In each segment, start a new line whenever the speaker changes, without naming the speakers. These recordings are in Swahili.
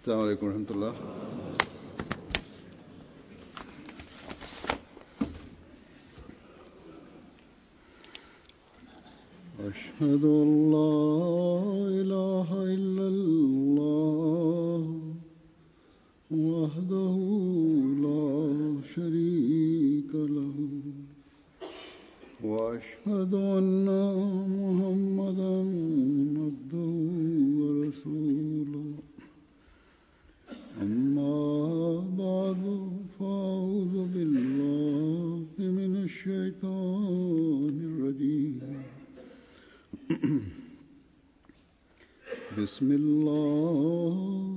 السلام عليكم ورحمة الله أشهد أن لا إله إلا الله وحده لا شريك له وأشهد أن محمدا عبده ورسوله أما بعد فأعوذ بالله من الشيطان الرجيم بسم الله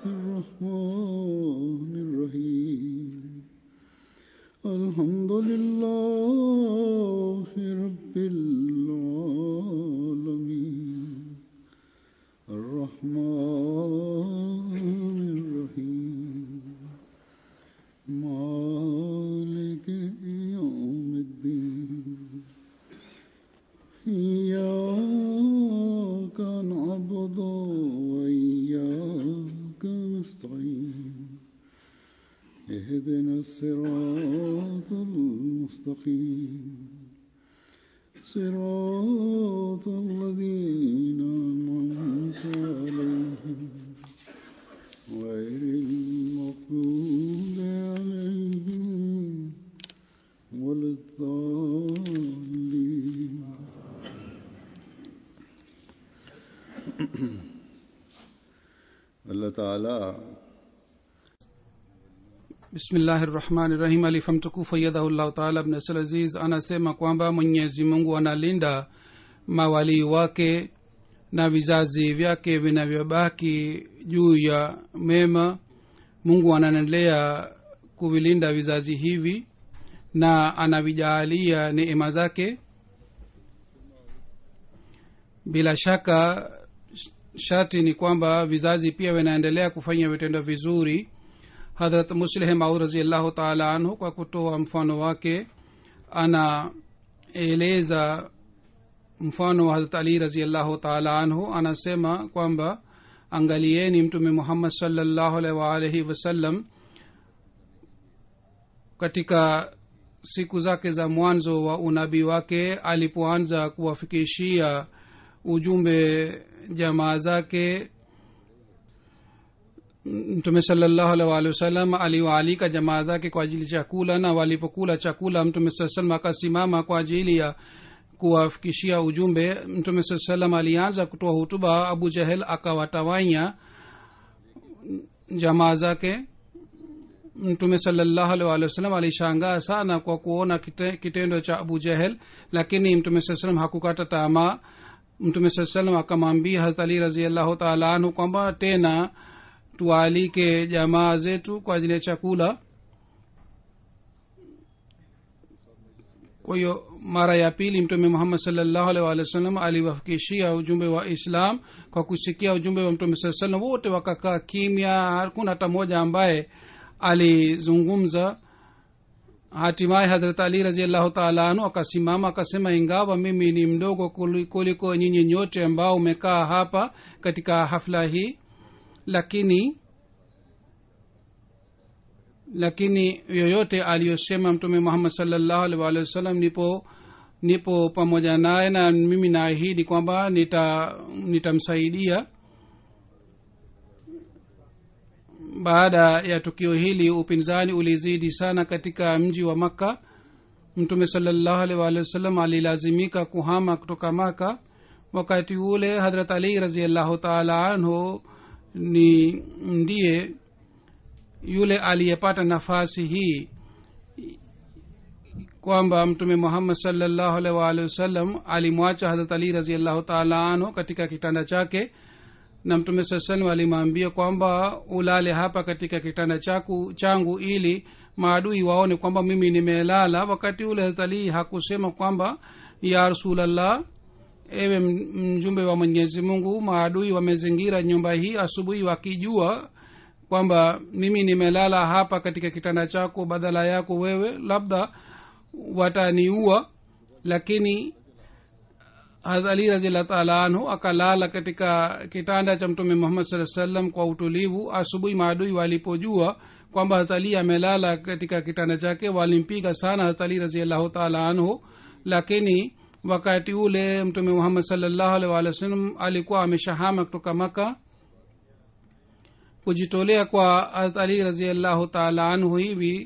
الرحمن الرحيم الحمد لله رب العالمين الرحمن الرحيم مالك يوم الدين إياك نعبد وإياك نستعين اهدنا الصراط المستقيم صراط الذين أنعمت عليهم غير المغضوب عليهم ولا الضالين Allah Ta'ala
bismillahi rahmani rahim alifamtukufu yadhahullahu taala abnasal aziz anasema kwamba mwenyezi mungu analinda mawalii wake na vizazi vyake vinavyobaki juu ya mema mungu anaendelea kuvilinda vizazi hivi na anavijaalia neema zake bila shaka shati ni kwamba vizazi pia vinaendelea kufanya vitendo vizuri hadrat musleh maud raziallahu taala anhu kwa kutoa mfano wake anaeleza mfano wa hadrat ali raziallahu taala anhu anasema kwamba angalieni mtume muhammad salllahu alaihi waalihi wasallam katika siku zake za mwanzo wa unabii wake alipoanza kuwafikishia ujumbe jamaa zake mtume salallahu alaihi waalihi wasallam aliwaalika jamaa zake kwa ajili chakula na walipokula chakula mtume saa salam akasimama kwa ajili ya kuwafikishia ujumbe mtume saa salam alianza kutoa hutuba abu jahel akawatawanya jamaa zake mtume salallahu alaihi waalihi wasallam alishangaa sana kwa kuona kite, kitendo cha abu jahel lakini mtume saa salam hakukata tamaa mtume saa salam akamwambia harat ali raziallahu taala anhu kwamba tena tuwaalike jamaa zetu kwa ajili ya chakula kwa hiyo mara ya pili mtume muhammad salllahu alih walih wa sallam aliwafikishia ujumbe wa islam kwa kusikia ujumbe wa mtume saa salam wote wakakaa kimya hakuna hata mmoja ambaye alizungumza hatimaye hadrat ali raziallahu taala anhu akasimama akasema ingawa mimi ni mdogo kuliko nyinyi nyote ambao umekaa hapa katika hafla hii lakini lakini yoyote aliyosema mtume muhammad salllahu alih waalihi wasallam nipo nipo pamoja naye na mimi naahidi kwamba nitamsaidia nita baada ya tukio hili upinzani ulizidi sana katika mji wa makka mtume salallahu alih waalihi wasallam alilazimika kuhama kutoka maka wakati ule hadrat ali raziallahu taala anhu ni ndiye yule aliyepata nafasi hii kwamba mtume muhammad salllahu alih waalihi wasallam alimwacha hadrat ali raziallahu taala anhu katika kitanda chake na mtume saa salam alimwambia kwamba ulale hapa katika kitanda chaku, changu ili maadui waone kwamba mimi nimelala wakati ule haztalii hakusema kwamba ya rasulllah ewe mjumbe wa mwenyezi mungu maadui wamezingira nyumba hii asubuhi wakijua kwamba mimi nimelala hapa katika kitanda chako badala yako wewe labda wataniua lakini hadrat ali raziallah taala anhu akalala katika kitanda cha mtume muhammad saa salam kwa utulivu asubuhi maadui walipojua kwamba hadrat ali amelala katika kitanda chake walimpiga sana hadrat ali raziallahu taala anhu lakini wakati ule mtume muhammad salllahu alih walih wa sallam alikuwa ameshahama kutoka maka kujitolea kwa hadrat ali raziallahu taala anhu hivi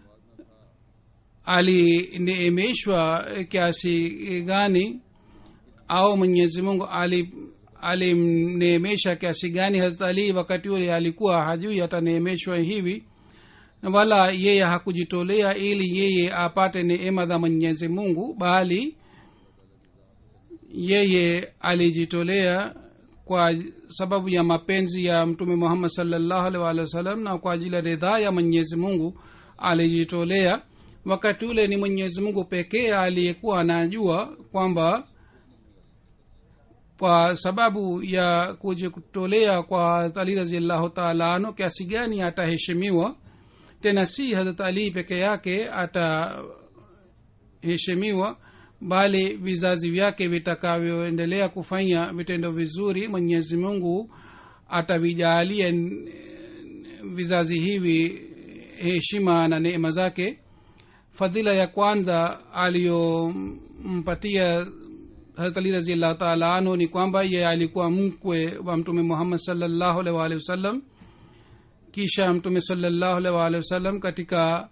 alineemeshwa kiasi gani au mwenyezi mungu alimneemesha kiasi gani hazrat ali wakati ule alikuwa hajui ataneemeshwa hivi wala yeye hakujitolea ili yeye apate neema za mwenyezi mungu bali yeye alijitolea kwa sababu ya mapenzi ya mtume muhammad salllahu alih walih wasallam na kwa ajili ya ridhaa ya mwenyezi mungu alijitolea wakati ule ni mwenyezi mungu pekee aliyekuwa anajua kwamba kwa sababu ya kujitolea kwa ali raziallahu taala anu kiasi gani ataheshimiwa tena si hadrat ali peke yake ataheshimiwa bali vizazi vyake vitakavyoendelea kufanya vitendo vizuri mwenyezi mungu atavijaalia vizazi hivi heshima na neema zake fadhila ya kwanza aliyompatia harat ali raziallahu taala anhu ni kwamba ye alikuwa mkwe wa mtume muhammad salllahu alih waalihi wasallam kisha mtume salllahu alih waalihi wasallam katika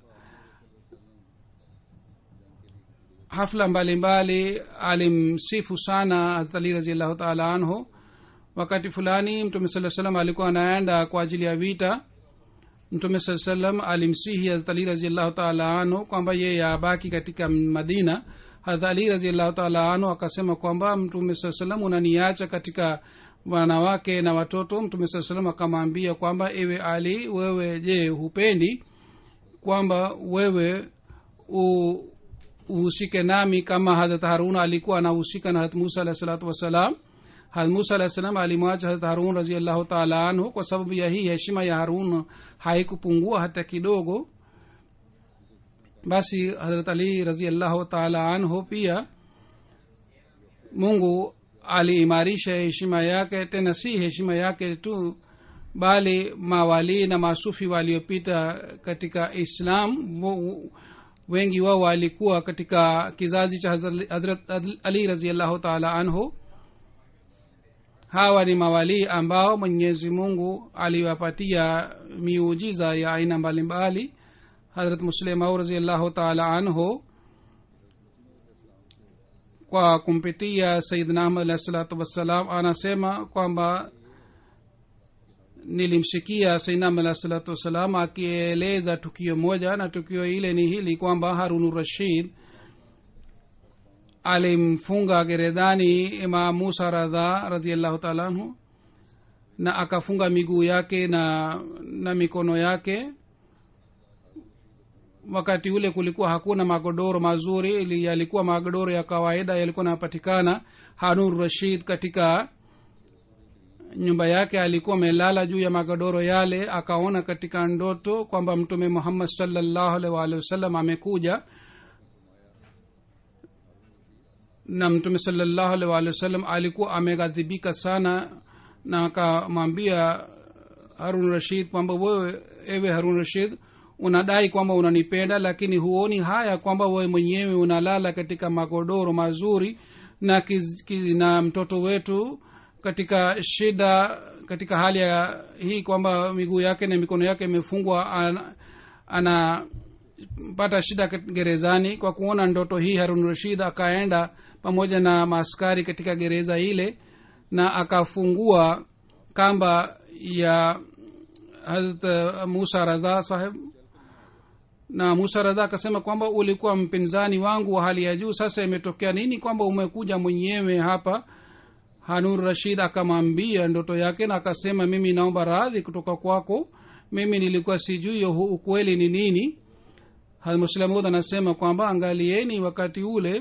hafla mbalimbali alimsifu sana harat ali raziallahu taala anhu wakati fulani mtume saa salam alikuwa anaenda kwa ajili ya vita mtume saa salam alimsihi harat ali raziallahu taala anhu kwamba yeye abaki katika madina harat ali raziallahu taala anhu akasema kwamba mtume saa salam unaniacha katika wanawake na watoto mtume saa salam akamwambia kwamba ewe ali wewe je hupendi kwamba wewe u, uhusike nami kama hadrat harun alikuwa anahusika na harat musa alahi salatu wassalam harat musa alahi salam alimwacha harat harun raziallahu taala anhu kwa sababu ya hii heshima ya harun haikupungua hata kidogo basi harat ali raziallahu taala anhu pia mungu aliimarisha heshima yake tena si heshima yake tu bali mawalii na masufi waliopita katika islam wengi wao walikuwa katika kizazi cha hadrat ali raziallahu taala anhu hawa ni mawalii ambao mwenyezi mungu aliwapatia miujiza ya aina mbalimbali hadrat muslimau raziallahu taala anhu kwa kumpitia sayidna ahmad alahi salatu wassalam anasema kwamba nilimsikia sainam alahi salatu wassalam akieleza tukio moja na tukio ile ni hili kwamba harunu rashid alimfunga gerezani imam musa radha radiallahu taala anhu na akafunga miguu yake na na mikono yake wakati ule kulikuwa hakuna magodoro mazuri ili yalikuwa magodoro ya kawaida yalikuwa napatikana hanur rashid katika nyumba yake alikuwa amelala juu ya magodoro yale akaona katika ndoto kwamba mtume muhammad salllahu alih waalihi wasallam amekuja na mtume salllahu alih waalihi wasallam alikuwa ameghadhibika sana na akamwambia harun rashid kwamba wewe ewe harun rashid unadai kwamba unanipenda lakini huoni haya kwamba wewe mwenyewe unalala katika magodoro mazuri na, kiz, kiz, na mtoto wetu katika shida katika hali ya hii kwamba miguu yake na mikono yake imefungwa anapata ana, shida gerezani kwa kuona ndoto hii harun rashid akaenda pamoja na maaskari katika gereza ile na akafungua kamba ya hazrat musa raza saheb na musa radha akasema kwamba ulikuwa mpinzani wangu wa hali ya juu sasa imetokea nini kwamba umekuja mwenyewe hapa hanur rashid akamwambia ndoto yake na akasema mimi naomba radhi kutoka kwako mimi nilikuwa sijui ukweli ni nini muslamud anasema kwamba angalieni wakati ule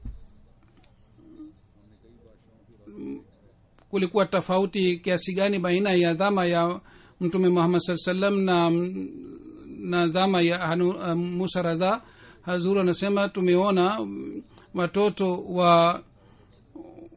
kulikuwa tofauti kiasi gani baina ya dhama ya mtume muhammad saa salam na na zama ya hanu, uh, musa radha hazur anasema tumeona watoto wa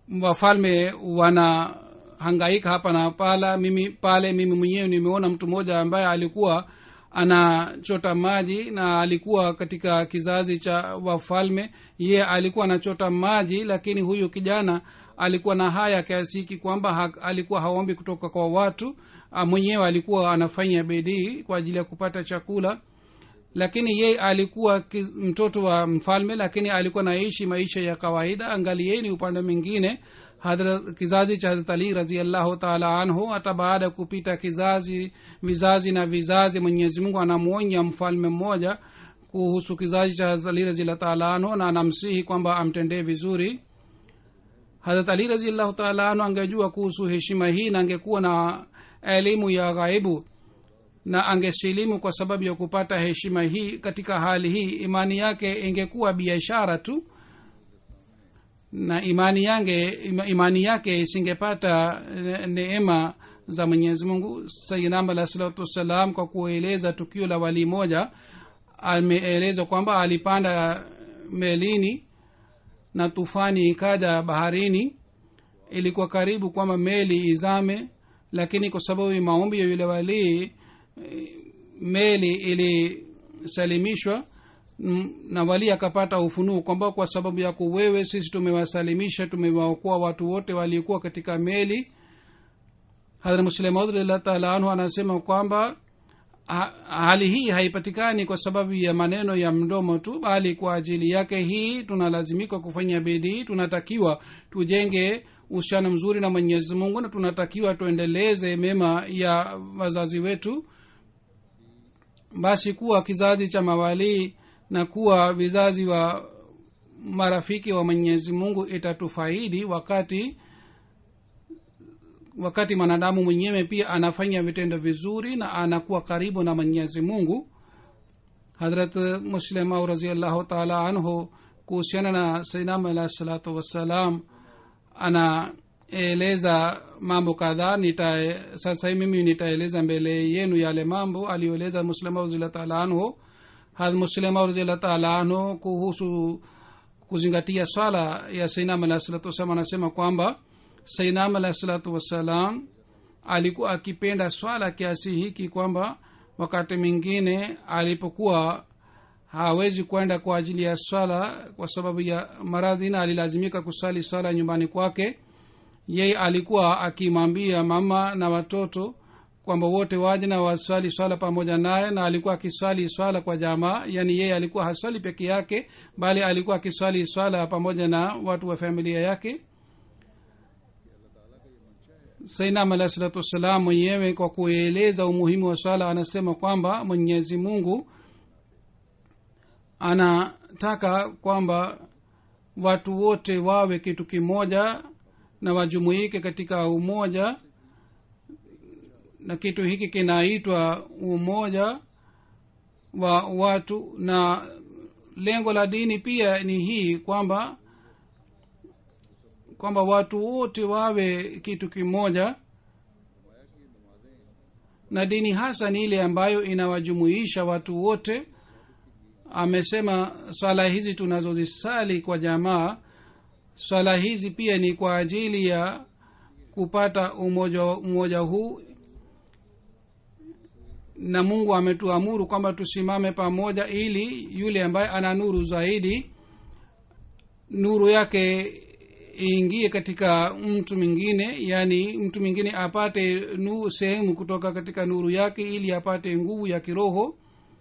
wafalme wanahangaika hapa na pala mimi pale mimi mwenyewe nimeona mtu mmoja ambaye alikuwa anachota maji na alikuwa katika kizazi cha wafalme ye alikuwa anachota maji lakini huyu kijana alikuwa na haya kiasi hiki kwamba ha, alikuwa haombi kutoka kwa watu Ah, mwenyewe alikuwa anafanya bidii kwa ajili ya kupata chakula lakini yeye alikuwa ki- mtoto wa mfalme lakini alikuwa naishi maisha ya kawaida angalieni upande mwingine Hadrat- kizazi cha hadrat ali raziallahu taala anhu hata baada ya kupita kizazi vizazi na vizazi mwenyezi mungu anamwonya mfalme mmoja kuhusu kizazi cha hadrat ali raziallahu taala anhu na anamsihi kwamba amtendee vizuri hadrat ali raziallahu taala anhu angejua kuhusu heshima hii na angekuwa na elimu ya ghaibu na angesilimu kwa sababu ya kupata heshima hii katika hali hii imani yake ingekuwa biashara tu na imani yange ima- imani yake isingepata ne- neema za mwenyezi mungu sayinam alah salatu wassalam kwa kueleza tukio la walii moja ameeleza kwamba alipanda melini na tufani ikaja baharini ilikuwa karibu kwamba meli izame lakini kwa sababu ya maombi ya yule walii eh, meli ilisalimishwa mm, na wali akapata ufunuo kwamba kwa sababu yako wewe sisi tumewasalimisha tumewaokoa watu wote waliokuwa katika meli hadhrat muslemaud radiallahu taala anhu anasema kwamba ha, hali hii haipatikani kwa sababu ya maneno ya mdomo tu bali kwa ajili yake hii tunalazimika kufanya bidii tunatakiwa tujenge uhusiano mzuri na mwenyezi mungu na tunatakiwa tuendeleze mema ya wazazi wetu basi kuwa kizazi cha mawalii na kuwa vizazi wa marafiki wa mwenyezi mungu itatufaidi wakati wakati mwanadamu mwenyewe pia anafanya vitendo vizuri na anakuwa karibu na mwenyezi mungu hadrat muslimau raziallahu taala anhu kuhusiana na sainam alahi salatu wassalam anaeleza mambo kadhaa nita sasa hii mimi nitaeleza mbele yenu yale mambo aliyoeleza muslimau raziallahu taala anhu had muslimau raziallahu taala anhu kuhusu kuzingatia swala ya sainam alahi salatu wassalam anasema kwamba sainam alahi salatu wassalam alikuwa akipenda swala kiasi hiki kwamba wakati mwingine alipokuwa hawezi kwenda kwa ajili ya swala kwa sababu ya maradhi na alilazimika kusali swala nyumbani kwake yeye alikuwa akimwambia mama na watoto kwamba wote waje na waswali swala pamoja naye na alikuwa akiswali swala kwa jamaa yaani yeye alikuwa haswali peke yake bali alikuwa akiswali swala pamoja na watu wa familia yake sainam alahi salatu wassalam mwenyewe kwa kueleza umuhimu wa swala anasema kwamba mwenyezi mungu anataka kwamba watu wote wawe kitu kimoja na wajumuike katika umoja na kitu hiki kinaitwa umoja wa watu na lengo la dini pia ni hii kwamba kwamba watu wote wawe kitu kimoja na dini hasa ni ile ambayo inawajumuisha watu wote amesema swala hizi tunazozisali kwa jamaa swala hizi pia ni kwa ajili ya kupata umoja, umoja huu na mungu ametuamuru kwamba tusimame pamoja ili yule ambaye ana nuru zaidi nuru yake iingie katika mtu mwingine yaani mtu mwingine apate nu sehemu kutoka katika nuru yake ili apate nguvu ya kiroho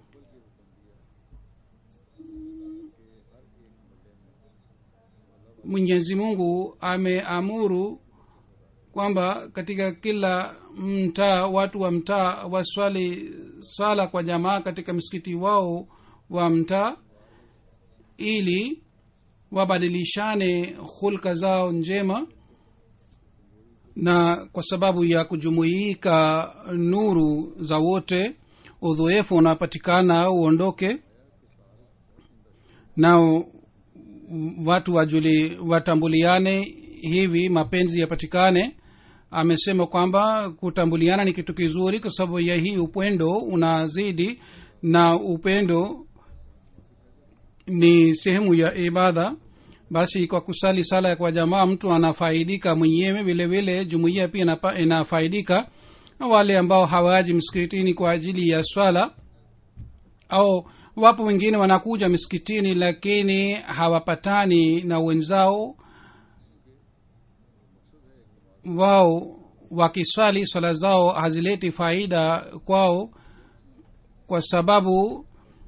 mwenyezi mungu ameamuru kwamba katika kila mtaa watu wa mtaa waswali swala kwa jamaa katika msikiti wao wa mtaa ili wabadilishane hulka zao njema na kwa sababu ya kujumuika nuru za wote udhoefu unapatikana uondoke nao watu wajuli watambuliane hivi mapenzi yapatikane amesema kwamba kutambuliana ni kitu kizuri kwa sababu ya hii upendo unazidi na upendo ni sehemu ya ibada basi kwa kusali sala kwa jamaa mtu anafaidika mwenyewe vile vile jumuiya pia inapa- inafaidika na wale ambao hawaji msikitini kwa ajili ya swala au wapo wengine wanakuja misikitini lakini hawapatani na wenzao wao wakiswali swala zao hazileti faida kwao kwa sababu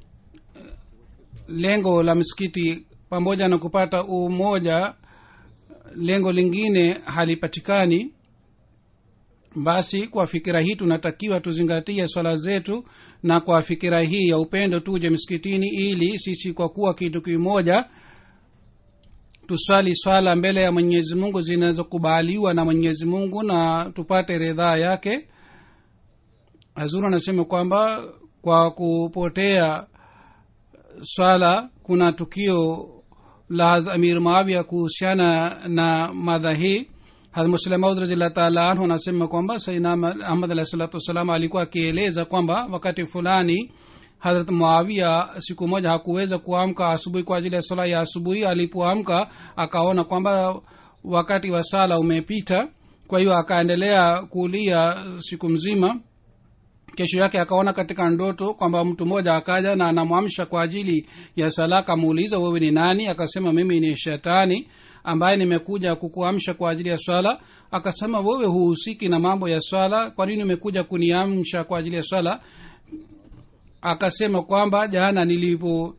lengo la msikiti pamoja na kupata umoja lengo lingine halipatikani basi kwa fikira hii tunatakiwa tuzingatie swala zetu na kwa fikira hii ya upendo tuje msikitini ili sisi kwa kuwa kitu kimoja tuswali swala mbele ya mwenyezi mungu zinazokubaliwa na mwenyezi mungu na tupate ridhaa yake hazuru anasema kwamba kwa kupotea swala kuna tukio la amir maavia kuhusiana na madha hii hadmuslemaud radiallah taala anhu anasema kwamba saina ahmad alahi salatu wassalam alikuwa akieleza kwamba wakati fulani hadrat muavia siku moja hakuweza kuamka asubuhi kwa ajili ya sala ya asubuhi alipoamka akaona kwamba wakati wa sala umepita kwa hiyo akaendelea kulia siku mzima kesho yake akaona katika ndoto kwamba mtu mmoja akaja na anamwamsha kwa ajili ya sala akamuuliza wewe ni nani akasema mimi ni shetani ambaye nimekuja kukuamsha kwa ajili ya swala akasema wewe huhusiki na mambo ya swala kwa nini umekuja kuniamsha kwa ajili ya swala akasema kwamba jana nilipo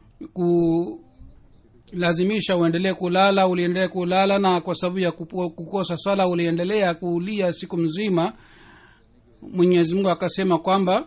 kulazimisha uendelee kulala uliendelea kulala na kwa sababu ya kupo- kukosa swala uliendelea kuulia siku mzima mwenyezi mungu akasema kwamba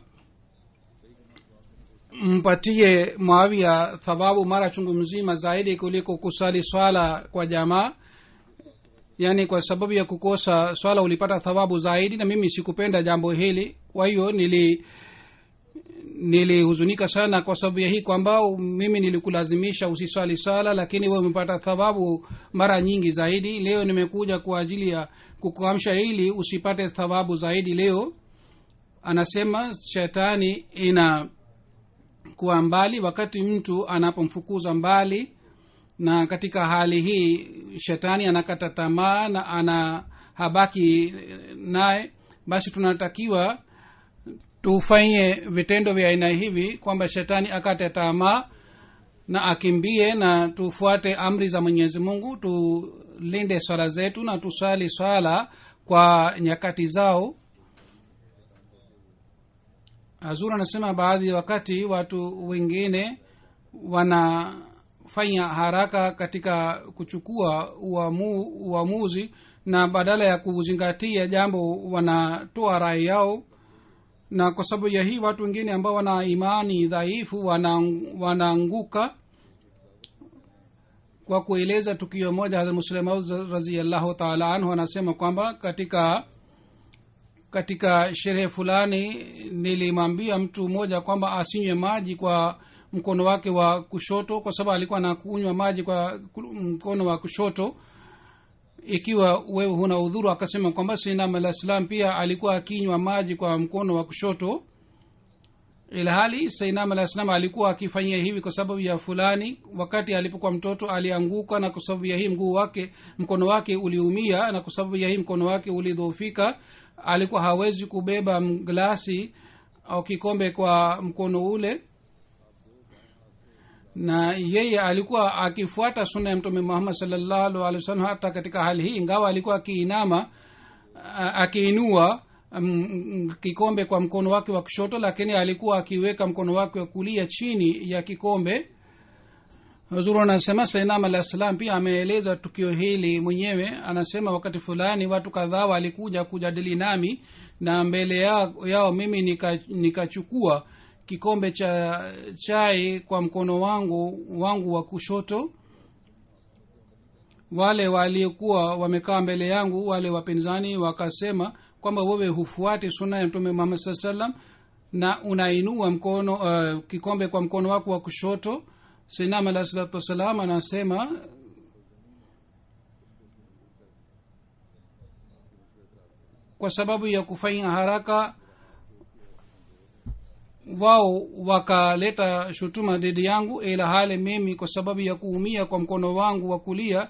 mpatie mwawia thawabu mara chungu mzima zaidi kuliko kusali swala kwa jamaa yaani kwa sababu ya kukosa swala ulipata thawabu zaidi na mimi sikupenda jambo hili kwa hiyo nili nilihuzunika sana kwa sababu ya hii kwamba mimi nilikulazimisha usiswali swala lakini we umepata thawabu mara nyingi zaidi leo nimekuja kwa ajili ya kukuamsha ili usipate thawabu zaidi leo anasema shetani ina kuwa mbali wakati mtu anapomfukuza mbali na katika hali hii shetani anakata tamaa na ana habaki naye basi tunatakiwa tufanye vitendo vya aina hivi kwamba shetani akate tamaa na akimbie na tufuate amri za mwenyezi mungu tulinde swala zetu na tusali swala kwa nyakati zao hazur anasema baadhi ya wakati watu wengine wanafanya haraka katika kuchukua uamu, uamuzi na badala ya kuzingatia jambo wanatoa rai yao na kwa sababu ya hii watu wengine ambao wana imani dhaifu wana- wanaanguka kwa kueleza tukio moja hadrat muslemaud raziallahu taala anhu anasema kwamba katika katika sherehe fulani nilimwambia mtu mmoja kwamba asinywe maji kwa mkono wake wa kushoto kwa sababu alikuwa anakunywa maji kwa ku- mkono wa kushoto ikiwa wewe huna udhuru akasema kwamba sinam alah salam pia alikuwa akinywa maji kwa mkono wa kushoto ilhali sainam alah salam alikuwa akifanyia hivi kwa sababu ya fulani wakati alipokuwa mtoto alianguka na kwa sababu ya hii mguu wake mkono wake uliumia na kwa sababu ya hii mkono wake ulidhoofika alikuwa hawezi kubeba m- glasi au kikombe kwa mkono ule na yeye alikuwa akifuata suna ya mtume muhammad salllahu alehi wasallam hata katika hali hii ingawa alikuwa akiinama a- akiinua mm, mm, kikombe kwa mkono wake wa kushoto lakini alikuwa akiweka mkono wake wa kulia chini ya kikombe huzuru anasema sainam alah salam pia ameeleza tukio hili mwenyewe anasema wakati fulani watu kadhaa walikuja kujadili nami na mbele yao, yao mimi nika- nikachukua nika kikombe cha chai kwa mkono wangu wangu wa kushoto wale waliokuwa wamekaa mbele yangu wale wapinzani wakasema kwamba wewe hufuati suna ya mtume muhammad saa salam na unainua mkono uh, kikombe kwa mkono wako wa kushoto sinam alah salatu wassalam anasema kwa sababu ya kufanya haraka wao wakaleta shutuma dhidi yangu ila hali mimi kwa sababu ya kuumia kwa mkono wangu wa kulia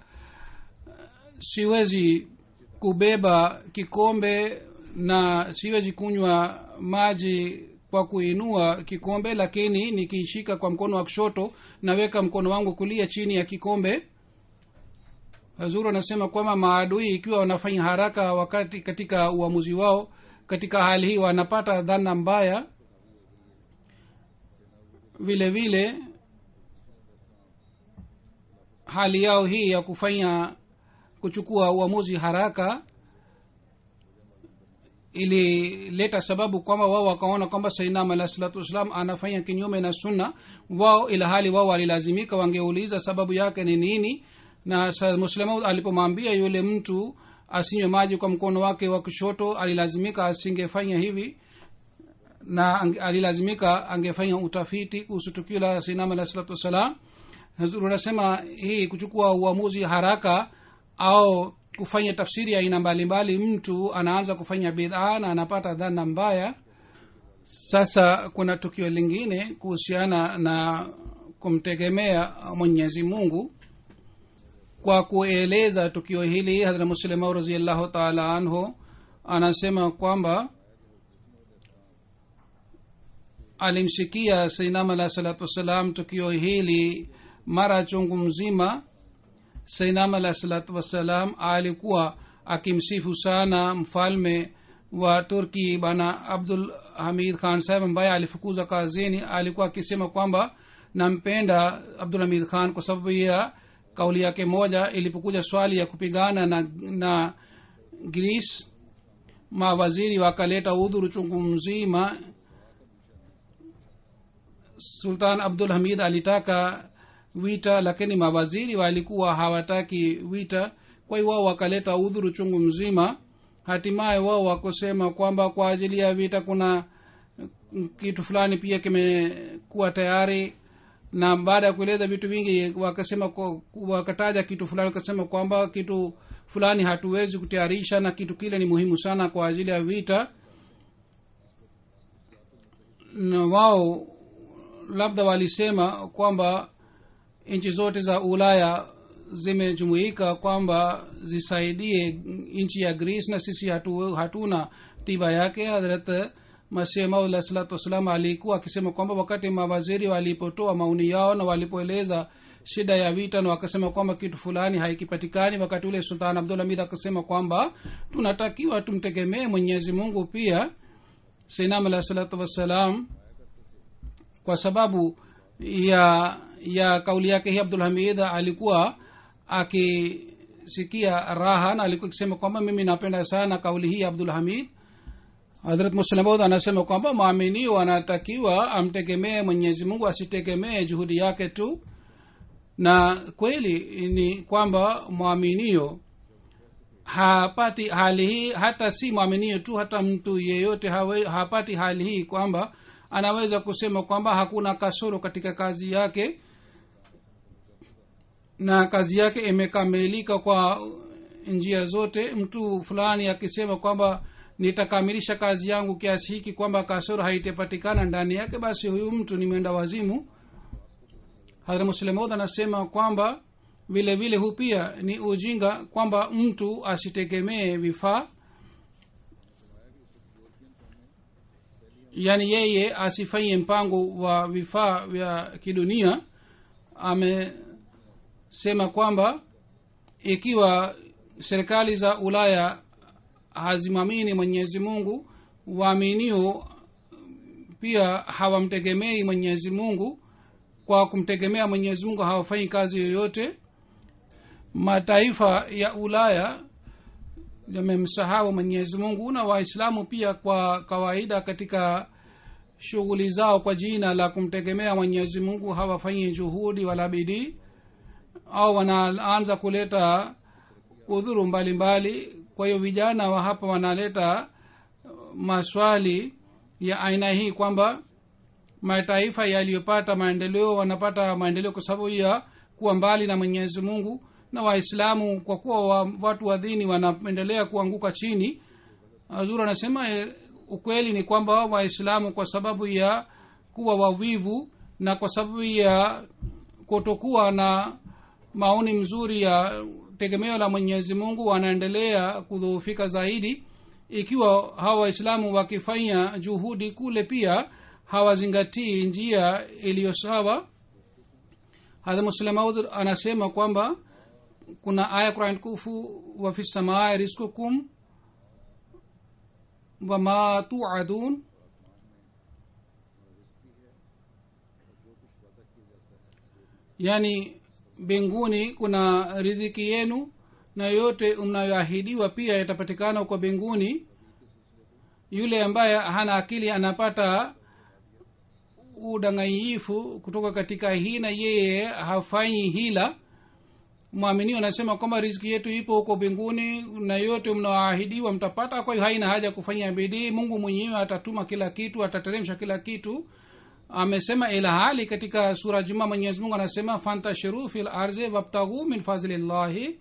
siwezi kubeba kikombe na siwezi kunywa maji kwa kuinua kikombe lakini nikiishika kwa mkono wa kushoto naweka mkono wangu kulia chini ya kikombe hazuru anasema kwamba maadui ikiwa wanafanya haraka wakati katika uamuzi wao katika hali hii wanapata dhana mbaya vile vile hali yao hii ya kufanya kuchukua uamuzi haraka ilileta sababu kwamba wao wakaona kwamba sainam alah salatu wassalam anafanya kinyume na sunna wao ila hali wao walilazimika wangeuliza sababu yake ni nini na muslima alipomwambia yule mtu asinywe maji kwa mkono wake wa kushoto alilazimika asingefanya hivi na alilazimika angefanya utafiti kuhusu tukio la sainam alah salatu wassalam unasema hii kuchukua uamuzi haraka au kufanya tafsiri ya aina mbalimbali mtu anaanza kufanya bidhaa na anapata dhana mbaya sasa kuna tukio lingine kuhusiana na kumtegemea mwenyezi mungu kwa kueleza tukio hili hadra muslimau raziallahu taala anhu anasema kwamba alimsikia sainam alah salatu wassalam tukio hili mara chungu mzima sainam alah salatu wassalam alikuwa akimsifu sana mfalme wa turki bana abdul hamid khan saheb ambaye alifukuza kazini alikuwa akisema kwamba nampenda abdul hamid khan kwa sababu ya kauli yake moja ilipokuja swali ya kupigana na, na gris mawaziri wakaleta udhuru chungu mzima sultan abdul hamid alitaka wita lakini mawaziri walikuwa hawataki wita kwa hiyo wao wakaleta udhuru chungu mzima hatimaye wao wakusema kwamba kwa ajili ya vita kuna kitu fulani pia kimekuwa tayari na baada ya kueleza vitu vingi wakasema wakataja kitu fulani wakasema kwamba kitu fulani hatuwezi kutayarisha na kitu kile ni muhimu sana kwa ajili ya vita na wao labda walisema kwamba nchi zote za ulaya zimejumuika kwamba zisaidie nchi ya greece na sisi hatu, hatuna tiba yake hadrat masih maula salatu wassalam alikuwa akisema kwamba wakati mawaziri walipotoa maoni yao na walipoeleza shida ya vita na wakasema kwamba kitu fulani haikipatikani wakati ule sultan abdul hamid akasema kwamba tunatakiwa tumtegemee mwenyezi mungu pia sainam alah salatu wassalam kwa sababu ya ya kauli yake hii abdul hamid alikuwa akisikia raha na alikuwa akisema kwamba mimi napenda sana kauli hii abdul hamid hadrat muslimud anasema kwamba mwaminio anatakiwa amtegemee mwenyezi mungu asitegemee juhudi yake tu na kweli ni kwamba mwaminio hapati hali hii hata si mwaminio tu hata mtu yeyote hawe, hapati hali hii kwamba anaweza kusema kwamba hakuna kasoro katika kazi yake na kazi yake imekamilika kwa njia zote mtu fulani akisema kwamba nitakamilisha kazi yangu kiasi hiki kwamba kasoro haitapatikana ndani yake basi huyu mtu ni mwenda wazimu hadra muslemod anasema kwamba vile vile hu pia ni ujinga kwamba mtu asitegemee vifaa yaani yeye asifanye mpango wa vifaa vya kidunia amesema kwamba ikiwa serikali za ulaya hazimwamini mwenyezi mungu waaminio pia hawamtegemei mwenyezi mungu kwa kumtegemea mwenyezi mungu hawafanyi kazi yoyote mataifa ya ulaya yamemsahau mwenyezi mungu na waislamu pia kwa kawaida katika shughuli zao kwa jina la kumtegemea mwenyezi mungu hawafanyi juhudi wala bidii au wanaanza kuleta udhuru mbalimbali kwa hiyo vijana wa hapa wanaleta maswali ya aina hii kwamba mataifa yaliyopata maendeleo wanapata maendeleo kwa sababu ya kuwa mbali na mwenyezi mungu na waislamu kwa kuwa wa, watu wa dini wanaendelea kuanguka chini azur anasema e, ukweli ni kwamba waislamu kwa sababu ya kuwa wavivu na kwa sababu ya kutokuwa na maoni mzuri ya tegemeo la mwenyezi mungu wanaendelea kudhoofika zaidi ikiwa hawa waislamu wakifanya juhudi kule pia hawazingatii njia iliyo sawa hadha muslemaud anasema kwamba kuna aya quran kufu wafi samaa rizkukum wama tuadun yaani mbinguni kuna ridhiki yenu na yote mnayoahidiwa pia yatapatikana huko mbinguni yule ambaye hana akili anapata udanganyifu kutoka katika hii na yeye hafanyi hila mwaminio anasema kwamba riziki yetu ipo huko mbinguni na yote mnaoahidiwa mtapata kwa hiyo haina haja kufanya bidii mungu mwenyewe atatuma kila kitu atateremsha kila kitu amesema ila hali katika sura juma mwenyezi mungu anasema fantashiru fil arzi wabtaghu min fadhlillahi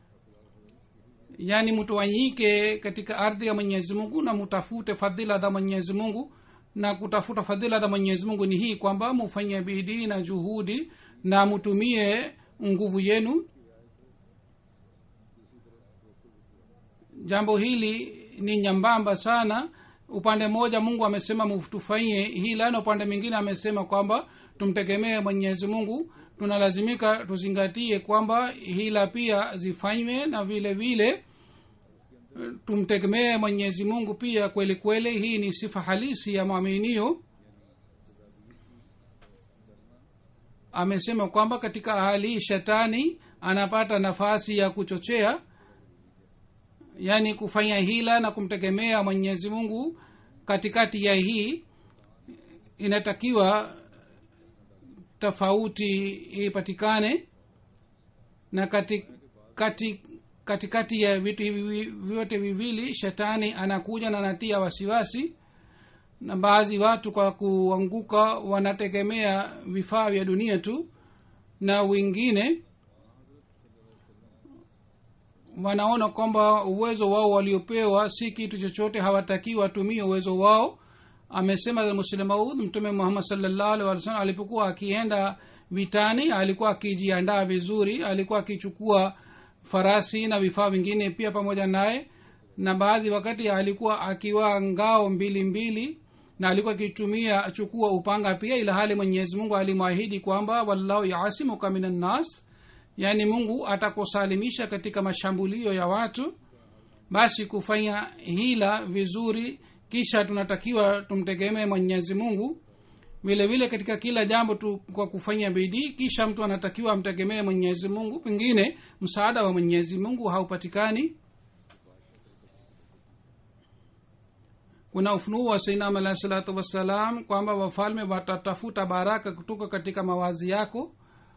yaani mtawanyike katika ardhi ya mwenyezi mungu na mutafute fadhila za mwenyezi mungu na kutafuta fadhila za mwenyezi mungu ni hii kwamba mufanye bidii na juhudi na mutumie nguvu yenu jambo hili ni nyambamba sana upande mmoja mungu amesema mtufanyie hila na upande mwingine amesema kwamba tumtegemee mwenyezi mungu tunalazimika tuzingatie kwamba hila pia zifanywe na vile vile tumtegemee mwenyezi mungu pia kweli kweli hii ni sifa halisi ya mwaminio amesema kwamba katika hali hii shetani anapata nafasi ya kuchochea yaani kufanya hila na kumtegemea mwenyezi mungu katikati ya hii inatakiwa tofauti ipatikane na kati, kati, katikati ya vitu hivi vyote viwili shetani anakuja na anatia wasiwasi na baadhi watu kwa kuanguka wanategemea vifaa vya dunia tu na wengine wanaona kwamba uwezo wao waliopewa si kitu chochote hawatakii watumie uwezo wao amesema muslemaud mtume muhammad salllahu alih walih salam alipokuwa akienda vitani alikuwa akijiandaa vizuri alikuwa akichukua farasi na vifaa vingine pia pamoja naye na baadhi wakati alikuwa akiwa ngao mbili mbili na alikuwa akitumia chukua upanga pia ila hali mwenyezi mungu alimwahidi kwamba wallahu yasimuka min annas yaani mungu atakusalimisha katika mashambulio ya watu basi kufanya hila vizuri kisha tunatakiwa tumtegemee mwenyezi mungu vile vile katika kila jambo tu kwa kufanya bidii kisha mtu anatakiwa amtegemee mwenyezi mungu pengine msaada wa mwenyezi mungu haupatikani kuna ufunuo wa sainam alahi salatu wassalam kwamba wafalme watatafuta baraka kutoka katika mawazi yako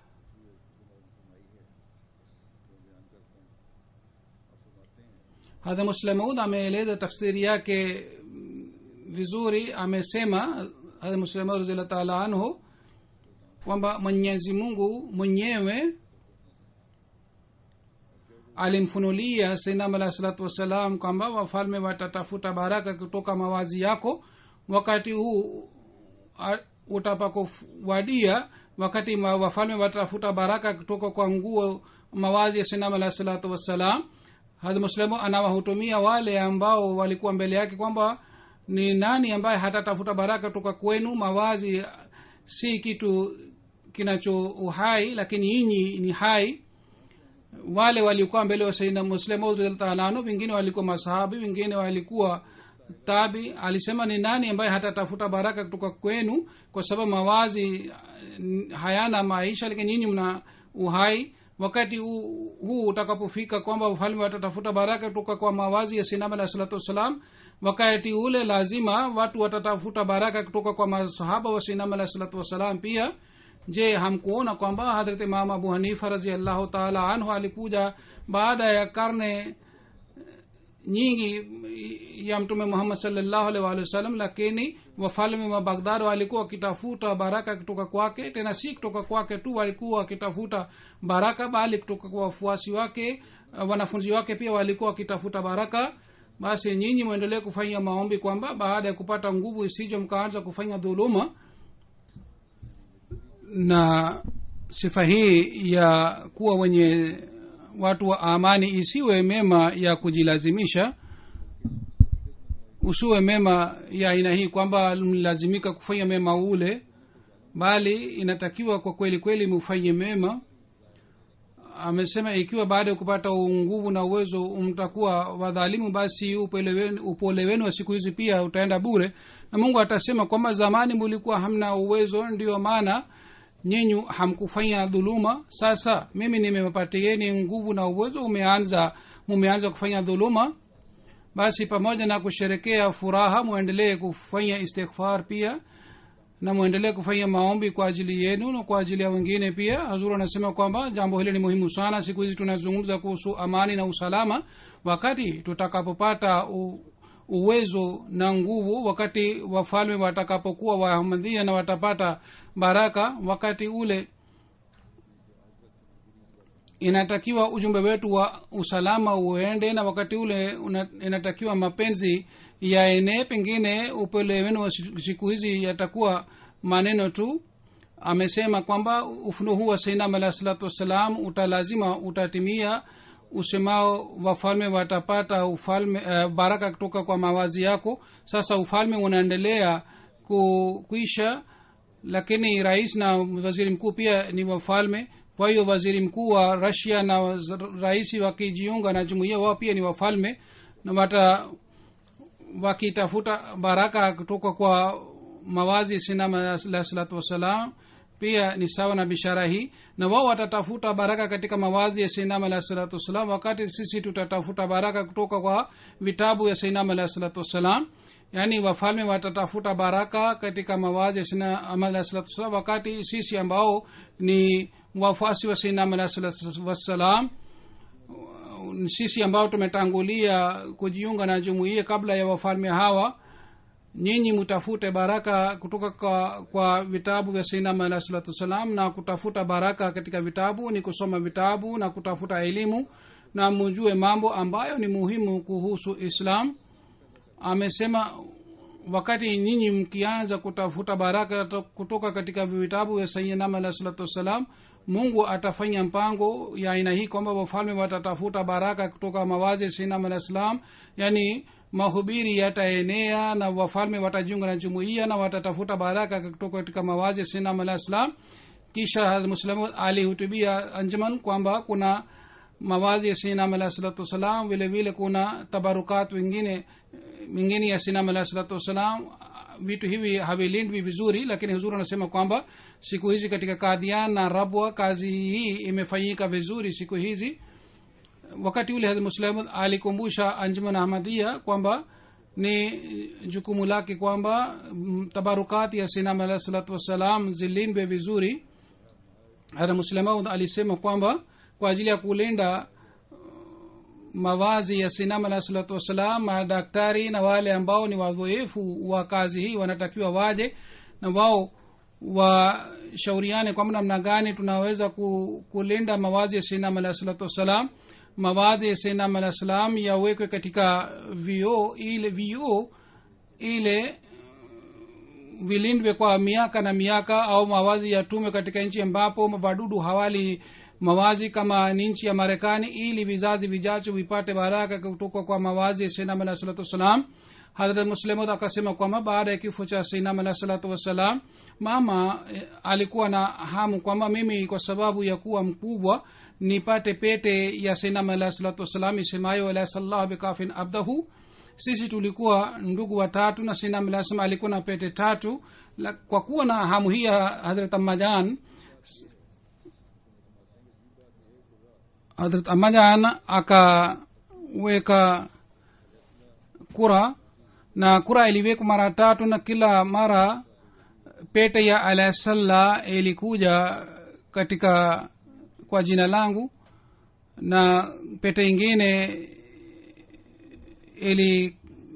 hadha muslemaud ameeleza tafsiri yake vizuri amesema hadha muslemaud raziallah taala anhu kwamba mwenyezi mungu mwenyewe alimfunulia sainam alahi salatu wassalam kwamba wafalme watatafuta baraka kutoka mawazi yako wakati huu utapakowadia wakati wafalme watatafuta baraka kutoka kwa nguo mawazi ya sainam alahi salatu wassalam hadhi muslimu anawahutumia wale ambao walikuwa mbele yake kwamba ni nani ambaye hatatafuta baraka toka kwenu mawazi si kitu kinacho uhai lakini nyinyi ni hai wale walikuwa mbele wa saidna muslimu wengine walikuwa masahabi wengine walikuwa tabi alisema ni nani ambaye hatatafuta baraka kutoka kwenu kwa sababu mawazi hayana maisha lakini nyinyi mna uhai wakati huu, huu utakapofika kwamba wafalme watatafuta baraka kutoka kwa mawazi ya sinam alah salatu wassalam wakati ule lazima watu watatafuta baraka kutoka kwa masahaba wa sinam alah salatu wassalam pia je hamkuona kwamba hadrat imam abu hanifa raziallahu taala anhu alikuja baada ya karne nyingi ya mtume muhammad salllahu alih walih wasallam lakini wafalme wa baghdad walikuwa wakitafuta baraka kutoka kwake tena si kutoka kwake tu walikuwa wakitafuta baraka bali kutoka kwa wafuasi wake wanafunzi wake pia walikuwa wakitafuta baraka basi nyinyi mwendelee kufanya maombi kwamba baada ya kupata nguvu isijo mkaanza kufanya dhuluma na sifa hii ya kuwa wenye watu wa amani isiwe mema ya kujilazimisha usiwe mema ya aina hii kwamba mlazimika kufanya mema ule bali inatakiwa kwa kweli kweli mufanye mema amesema ikiwa baada ya kupata nguvu na uwezo mtakuwa wadhalimu basi upole wenu- upole wenu wa siku hizi pia utaenda bure na mungu atasema kwamba zamani mulikuwa hamna uwezo ndio maana nyinyi hamkufanya dhuluma sasa mimi nimewapatieni nguvu na uwezo umeanza mumeanza kufanya dhuluma basi pamoja na kusherekea furaha mwendelee kufanya istighfar pia na mwendelee kufanya maombi kwa ajili yenu na kwa ajili ya wengine pia hazuru anasema kwamba jambo hili ni muhimu sana siku hizi tunazungumza kuhusu amani na usalama wakati tutakapopata u, uwezo na nguvu wakati wafalme watakapokuwa waahmadhia na watapata baraka wakati ule inatakiwa ujumbe wetu wa usalama uende na wakati ule una, inatakiwa mapenzi yaenee pengine upele wenu wa siku siku hizi yatakuwa maneno tu amesema kwamba ufunuo huu wa sainam alahi salatu wassalam utalazima utatimia usemao wafalme watapata ufalme uh, baraka kutoka kwa mawazi yako sasa ufalme unaendelea ku, kuisha lakini rais na waziri mkuu pia ni wafalme kwa hiyo waziri mkuu wa rasia na waz- rais wakijiunga na jumuiya wao pia ni wafalme na wata wakitafuta baraka kutoka kwa mawazi sinama alah salatu wassalam pia ni sawa na bishara hii na wao watatafuta baraka katika mawazi ya sinama alah salatu wassalam wakati sisi tutatafuta baraka kutoka kwa vitabu ya sinama alah salatu wassalam yaani wafalme watatafuta baraka katika mawazi ya sinama alah salatu wassalam wakati sisi ambao ni wafuasi wa sinama alah salatu wassalam sisi ambao tumetangulia kujiunga na jumuiya kabla ya wafalme hawa nyinyi mtafute baraka kutoka kwa, kwa vitabu vya sainam alah salatu wassalam na kutafuta baraka katika vitabu ni kusoma vitabu na kutafuta elimu na mujue mambo ambayo ni muhimu kuhusu islam amesema wakati nyinyi mkianza kutafuta baraka to- kutoka katika vitabu vya sayyidina alah salatu wassalam mungu atafanya mpango ya aina hii kwamba wafalme watatafuta baraka kutoka mawazi ya sayyidina alah salam yani mahubiri yataenea na wafalme watajiunga na jumuiya na watatafuta baraka kutoka katika mawazi ya sayyidina alah salam kisha muslimu alihutubia anjuman kwamba kuna mawazi ya sinam alah salatu wassalam vile vile kuna tabarukat wengine mingine ya sinam alah salatu wassalam vitu hivi havilindwi vizuri lakini huzuri anasema kwamba siku hizi katika kadhian na rabwa kazi hii imefanyika vizuri siku hizi wakati ule hadh muslim alikumbusha anjuman ahmadia kwamba ni jukumu lake kwamba mm, tabarukati ya sinam alah salatu wassalam zilindwe vizuri hata muslemaud alisema kwamba kwa ajili ya kulinda mawazi ya sinam alah salatu wassalam madaktari na wale ambao ni wadhoefu wa kazi hii wanatakiwa waje na wao washauriane kwamba namna gani tunaweza ku, kulinda mawazi ya sinam alah salatu wassalam mawazi ya sinam alah salam yawekwe katika vioo ile vioo ile vilindwe kwa miaka na miaka au mawazi yatume katika nchi ambapo wadudu hawali mawazi kama ni nchi ya marekani ili vizazi vijacho vipate baraka kutoka kwa mawazi ya sainam alah salatu wassalam hadrat muslimud akasema kwamba baada ya kifo cha sainam alah salatu wassalam mama eh, alikuwa na hamu kwamba mimi kwa sababu ya kuwa mkubwa nipate pete ya sainam alah salatu wassalam isemayo alah sallahu bikafin abdahu sisi tulikuwa ndugu watatu na sainam alah salam alikuwa na pete tatu la, kwa kuwa na hamu hii ya hadrat ammajan hadrat amajan akaweka kura na kura iliwekwa mara tatu na kila mara pete ya alasalla ilikuja katika kwa jina langu na pete ingine ili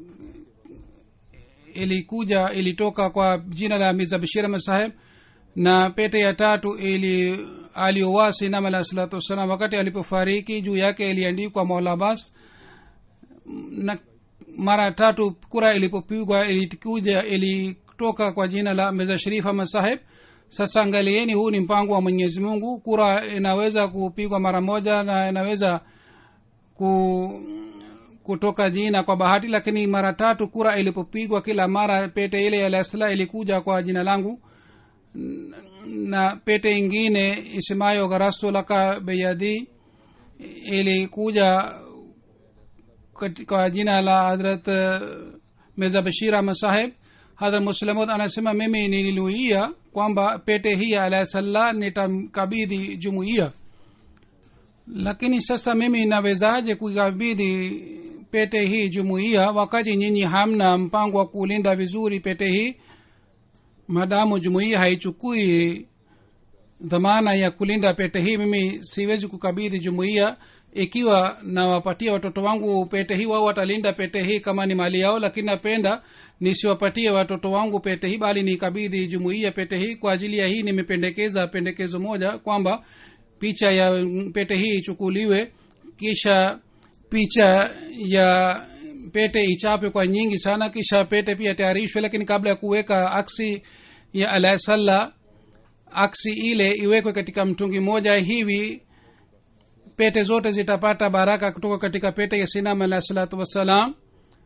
ilikuja ilitoka kwa jina la mirza bashir ahmad saheb na pete ya tatu ili aliowasi nam alah salatu wassalam wakati alipofariki juu yake iliandikwa maulabas na mara tatu kura ilipopigwa ilikuja ilitoka kwa jina la mirza sharif ahmad saheb sasa angalieni huu ni mpango wa mwenyezi mungu kura inaweza kupigwa mara moja na inaweza ku kutoka jina kwa bahati lakini mara tatu kura ilipopigwa kila mara pete ile ya lasla ilikuja kwa jina langu N- na pete ingine isemayo gharastu laka beyadi ilikuja kati- kwa jina la hadrat eh, mirza bashir ahmad saheb hadrat muslamud anasema mimi nilinuia kwamba pete hii ya alasallah nitamkabidhi jumuiya lakini sasa mimi nawezaje kuikabidhi pete hii jumuiya wakati nyinyi hamna mpango wa kulinda vizuri pete hii madamu jumuiya haichukui dhamana ya kulinda pete hii mimi siwezi kukabidhi jumuiya ikiwa nawapatia watoto wangu pete hii wao watalinda pete hii kama ni mali yao lakini napenda nisiwapatie watoto wangu pete hii bali nikabidhi jumuiya pete hii kwa ajili ya hii nimependekeza pendekezo moja kwamba picha ya pete hii ichukuliwe kisha picha ya pete ichapwe kwa nyingi sana kisha pete pia tayarishwe lakini kabla ya kuweka aksi ya alasallah aksi ile iwekwe katika mtungi moja hivi pete zote zitapata baraka kutoka katika pete ya sinam alah salatu wassalam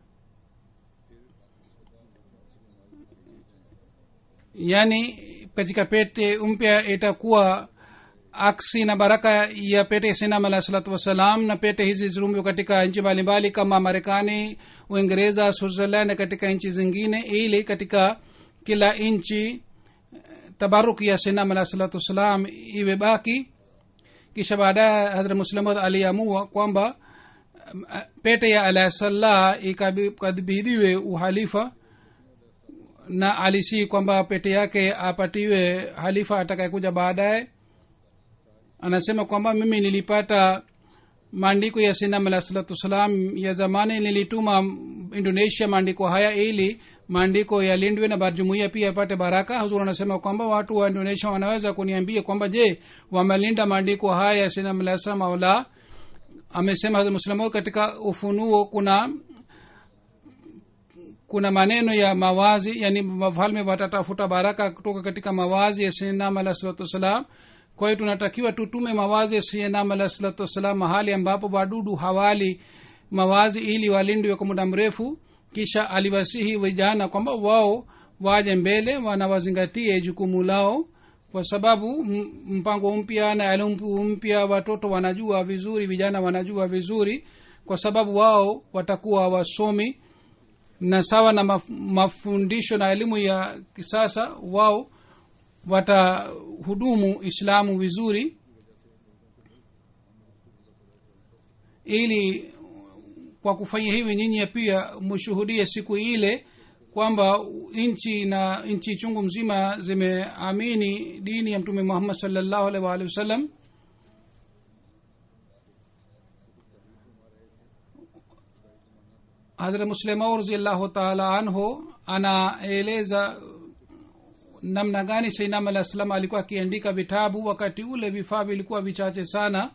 yaani katika pete mpya itakuwa aksi na baraka ya pete ya sinam alah salatu wassalam na pete hizi zirumiwa katika nchi mbalimbali kama marekani uingereza switzerland na katika nchi zingine ili katika kila nchi tabaruki ya sinam alah salatu wassalam iwe baki kisha baadaye hadra muslimad aliamua kwamba um, pete ya alasallah ikabidhiwe uhalifa na alisii kwamba pete yake apatiwe halifa atakayekuja baadaye anasema kwamba mimi nilipata maandiko ya sinam alah salatu wassalam ya zamani nilituma indonesia maandiko haya ili maandiko yalindwe na bar- jumuiya pia yapate baraka huzur anasema kwamba watu wa indonesia wanaweza kuniambia kwamba je wamelinda maandiko haya ya sinam alah salam au la amesema Hazrat muslimo katika ufunuo kuna kuna maneno ya mawazi yani wafalme watatafuta baraka kutoka katika mawazi ya sinam alah salatu wassalam kwa hiyo tunatakiwa tutume mawazi ya sinam alah salatu wassalam mahali ambapo wadudu hawali mawazi ili walindwe kwa muda mrefu kisha aliwasihi vijana kwamba wao waje mbele wanawazingatie jukumu lao kwa sababu m- mpango mpya na elimu mpya watoto wanajua vizuri vijana wanajua vizuri kwa sababu wao watakuwa wasomi na sawa na maf- mafundisho na elimu ya kisasa wao watahudumu islamu vizuri ili kwa kufanya hivi nyinyi pia mshuhudie siku ile kwamba nchi na nchi chungu mzima zimeamini dini ya mtume muhammad salllahu alaihi waalihi wasallam hadrat muslimau raziallahu taala anhu anaeleza namna gani sainam alah salam alikuwa akiandika vitabu wakati ule vifaa vilikuwa vichache sana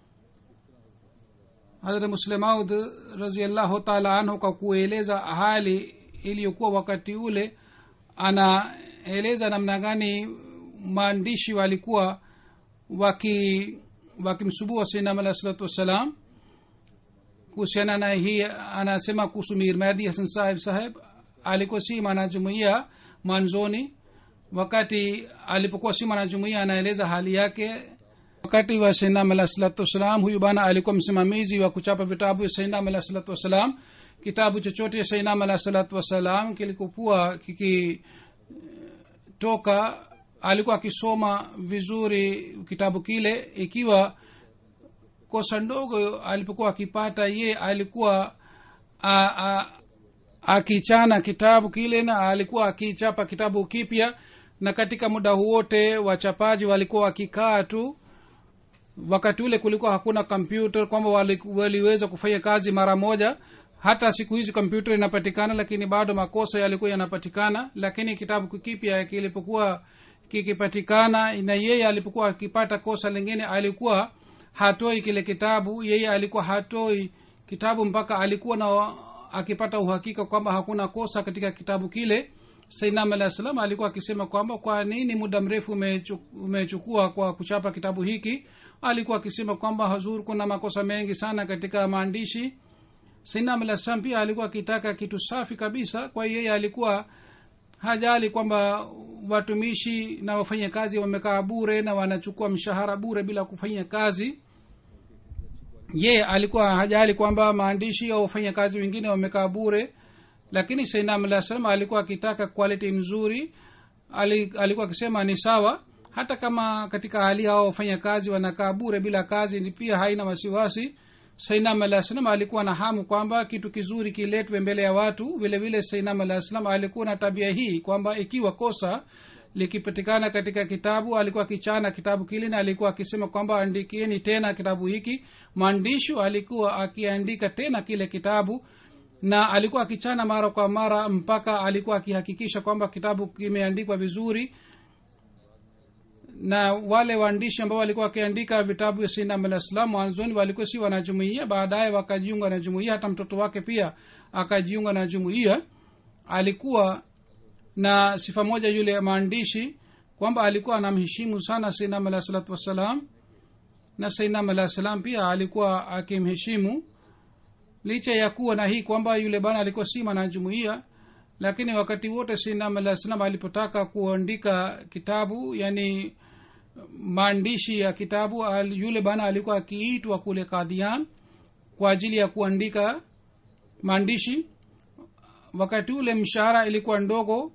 hadrat muslemaud raziallahu taala anhu kwa kueleza hali iliyokuwa wakati ule anaeleza namna gani maandishi walikuwa waki wakimsubua sainam alah salatu wassalam kuhusiana na hii anasema kuhusu mirmadi hasan saheb saheb alikuwa si mwanajumuia mwanzoni wakati alipokuwa si mwanajumuia anaeleza hali yake wakati wa sainam alah salatu wassalam huyu bana alikuwa msimamizi wa kuchapa vitabu ya sainam alah salatu wassalam kitabu chochote ya sainam alah salatu wassalam kilikokuwa kikitoka alikuwa akisoma vizuri kitabu kile ikiwa kosa ndogo alipokuwa akipata ye alikuwa a, a, akichana kitabu kile na alikuwa akichapa kitabu kipya na katika muda huwote wachapaji walikuwa wakikaa tu wakati ule kulikuwa hakuna kompyuta kwamba wali, waliweza kufanya kazi mara moja hata siku hizi kompyuta inapatikana lakini bado makosa yalikuwa yanapatikana lakini kitabu kipya kilipokuwa kikipatikana na yeye alipokuwa akipata kosa lingine alikuwa hatoi kile kitabu yeye alikuwa hatoi kitabu mpaka alikuwa na akipata uhakika kwamba hakuna kosa katika kitabu kile sainam alah salam alikuwa akisema kwamba kwa nini muda mrefu umechu- umechukua kwa kuchapa kitabu hiki alikuwa akisema kwamba hazur kuna makosa mengi sana katika maandishi sainam alah salam pia alikuwa akitaka kitu safi kabisa kwa hiyo yeye alikuwa hajali kwamba watumishi na wafanyakazi wamekaa bure na wanachukua mshahara bure bila kufanya kazi ye alikuwa hajali kwamba maandishi au wafanyakazi wengine wamekaa bure lakini sainam alah salam alikuwa akitaka quality nzuri Ali, alikuwa akisema ni sawa hata kama katika hali hao wafanyakazi wanakaa bure bila kazi ni pia haina wasiwasi sainam alah salam alikuwa na hamu kwamba kitu kizuri kiletwe mbele ya watu vile vile sainam alah salam alikuwa na tabia hii kwamba ikiwa kosa likipatikana katika kitabu alikuwa akichana kitabu kile na alikuwa akisema kwamba andikieni tena kitabu hiki mwandishi alikuwa akiandika tena kile kitabu na alikuwa akichana mara kwa mara mpaka alikuwa akihakikisha kwamba kitabu kimeandikwa vizuri na wale waandishi ambao walikuwa wakiandika vitabu vya sinam alah salam mwanzoni walikuwa si wanajumuia baadaye wakajiunga na jumuia hata mtoto wake pia akajiunga na jumuia alikuwa na sifa moja yule maandishi kwamba alikuwa anamheshimu sana sainam alah salatu wassalam na sainam alah salam pia alikuwa akimheshimu licha ya kuwa na hii kwamba yule bana alikuwa si mwanajumuia lakini wakati wote sainam alah salam alipotaka kuandika kitabu yani maandishi ya kitabu al, yule bana alikuwa akiitwa kule kadhian kwa ajili ya kuandika maandishi wakati ule mshahara ilikuwa ndogo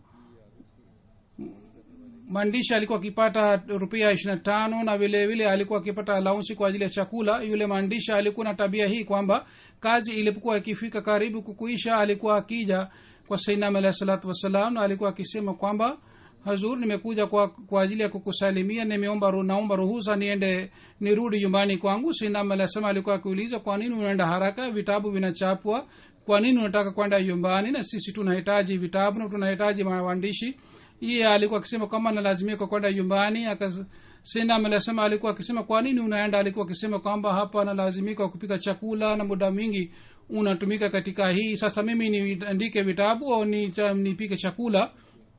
mwandishi alikuwa akipata rupia ishirina tano na vile vile alikuwa akipata alaunsi kwa ajili ya chakula yule mwandishi alikuwa na tabia hii kwamba kazi ilipokuwa ikifika karibu kukuisha alikuwa akija kwa sainam alahi salatu wassalam na alikuwa akisema kwamba hazur nimekuja kwa, kwa ajili ya kukusalimia nimeomba ru- naomba ruhusa niende nirudi nyumbani kwangu sainam alahi salam alikuwa akiuliza kwa nini unaenda haraka vitabu vinachapwa kwa nini unataka kwenda nyumbani na sisi tunahitaji vitabu na tunahitaji maandishi iye alikuwa akisema kwamba nalazimika kwenda nyumbani sinam alisema alikuwa akisema kwa nini unaenda alikuwa akisema kwamba hapa nalazimika kupika chakula na muda mwingi unatumika katika hii sasa mimi niandike vitabu au ni- nipike chakula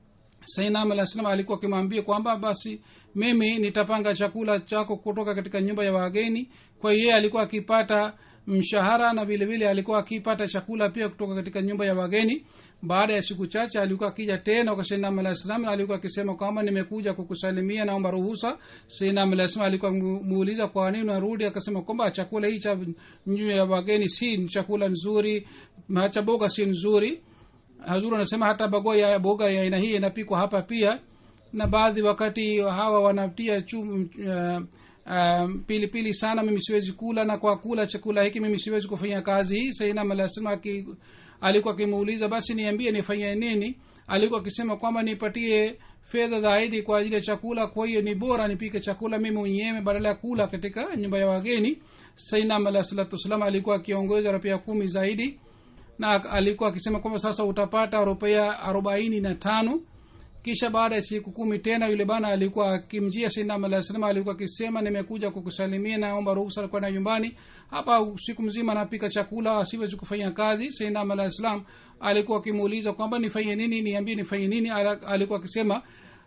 sainam alah salam alikuwa akimwambia kwamba basi mimi nitapanga chakula chako kutoka katika nyumba ya wageni kwa hiyo yeye alikuwa akipata mshahara na vile vile alikuwa akipata chakula pia kutoka katika nyumba ya wageni baada ya siku chache alikuwa akija tena kwa sainam alah salam na alikuwa akisema kwamba nimekuja kukusalimia naomba ruhusa sainam alah salam alikuwa muuliza kwa nini unarudi akasema kwamba chakula hii cha nyumba ya wageni si chakula nzuri cha boga si nzuri hazuru anasema hata bago ya boga ya aina hii inapikwa hapa pia na baadhi wakati hawa wanatia chum, uh, um, pilipili pili sana mimi siwezi kula na kwa kula chakula hiki mimi siwezi kufanya kazi hii sainam alasema alikuwa akimuuliza basi niambie nifanye nini alikuwa akisema kwamba nipatie fedha zaidi kwa ajili ya chakula kwa hiyo ni bora nipike chakula mimi mwenyewe badala ya kula katika nyumba ya wageni sainam alah salatu wassalam alikuwa akiongoza rupia kumi zaidi na alikuwa akisema kwamba sasa utapata rupia arobaini na tano kisha baada ya siku kumi tena yule bana alikuwa akimjia sinam alah salam alikuwa akisema nimekuja kukusalimia naomba ruhusa kwenda nyumbani hapa siku mzima napika chakula siwezi kufanya kazi sinam alah salam alikuwa akimuuliza kwamba nifanye nini niambie nifanye nini alikuwa akisema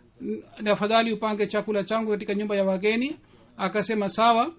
afadhali upange chakula changu katika nyumba ya wageni akasema sawa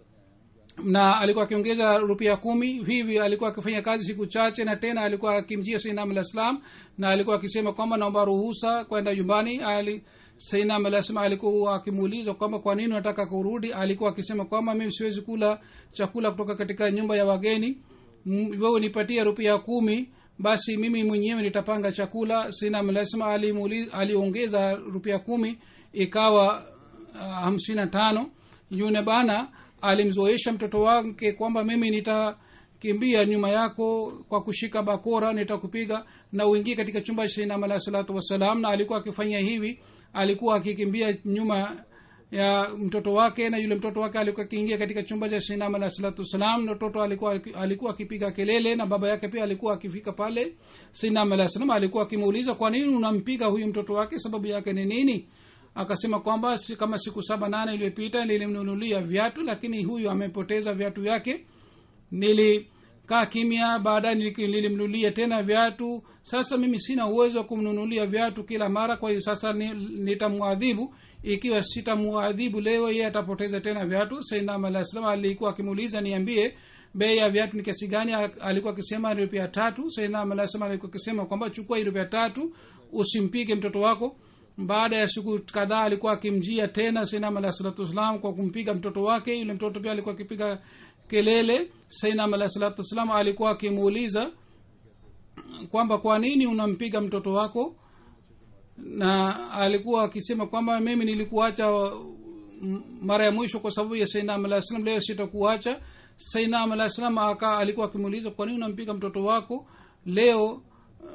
na alikuwa akiongeza rupia kumi hivi alikuwa akifanya kazi siku chache na tena alikuwa akimjia sainam alah salam na alikuwa akisema kwamba naomba ruhusa kwenda nyumbani ali sainam alah salam alikuwa akimuuliza kwamba kwa nini unataka kurudi alikuwa akisema kwamba mimi siwezi kula chakula kutoka katika nyumba ya wageni wewe nipatie rupia kumi basi mimi mwenyewe nitapanga chakula sainam alah salam aliongeza rupia kumi ikawa uh, hamsini na tano yune bana alimzoesha mtoto wake kwamba mimi nitakimbia nyuma yako kwa kushika bakora nitakupiga na uingie katika chumba cha sainam alah salatu wassalam na alikuwa akifanya hivi alikuwa akikimbia nyuma ya mtoto wake na yule mtoto wake alikuwa akiingia katika chumba cha sainam alah salatu wassalam na mtoto alikuwa alikuwa akipiga kelele na baba yake pia alikuwa akifika pale sainam alah salam alikuwa akimuuliza kwa nini unampiga huyu mtoto wake sababu yake ni nini akasema kwamba si kama siku saba nane iliyopita nilimnunulia viatu lakini huyu amepoteza viatu vyake nilikaa kimya baadaye nili- nilimnunulia tena viatu sasa mimi sina uwezo wa kumnunulia viatu kila mara kwa hiyo sasa ni- nitamwadhibu ikiwa sitamwadhibu leo yeye atapoteza tena viatu sainam alah salam alikuwa akimuuliza niambie bei ya viatu ni kiasi gani A- alikuwa akisema ni rupia tatu sainam alah salam alikuwa akisema kwamba chukua hii rupia tatu usimpige mtoto wako baada ya siku kadhaa alikuwa akimjia tena sainam alah salatu wassalam kwa kumpiga mtoto wake yule mtoto pia alikuwa akipiga kelele sainam alah salatu wassalam alikuwa akimuuliza kwamba kwa nini unampiga mtoto wako na alikuwa akisema kwamba mimi nilikuacha m- mara ya mwisho kwa sababu ya sainam alah salam leo sitakuacha sainam alah salam aka alikuwa akimuuliza kwa nini unampiga mtoto wako leo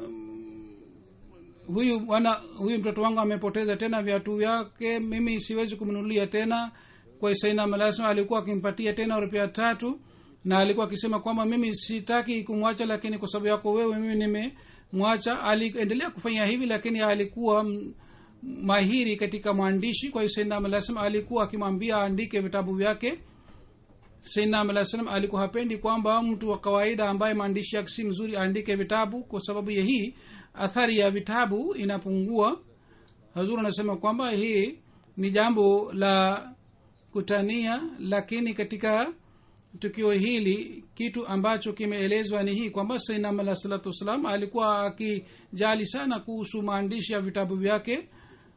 huyu bwana huyu mtoto wangu amepoteza tena viatu vyake mimi siwezi kumnunulia tena kwa sainam alah salam alikuwa akimpatia tena rupia tatu na alikuwa akisema kwamba mimi sitaki kumwacha lakini kwa sababu yako wewe mimi nimemwacha aliendelea kufanya hivi lakini alikuwa m- mahiri katika maandishi kwa hiyo sainam alah salam alikuwa akimwambia aandike vitabu vyake sainam alah salam alikuwa hapendi kwamba mtu wa kawaida ambaye maandishi yake si mzuri aandike vitabu kwa sababu ya hii athari ya vitabu inapungua hazur anasema kwamba hii ni jambo la kutania lakini katika tukio hili kitu ambacho kimeelezwa ni hii kwamba sainam alah salatu wassalam alikuwa akijali sana kuhusu maandishi ya vitabu vyake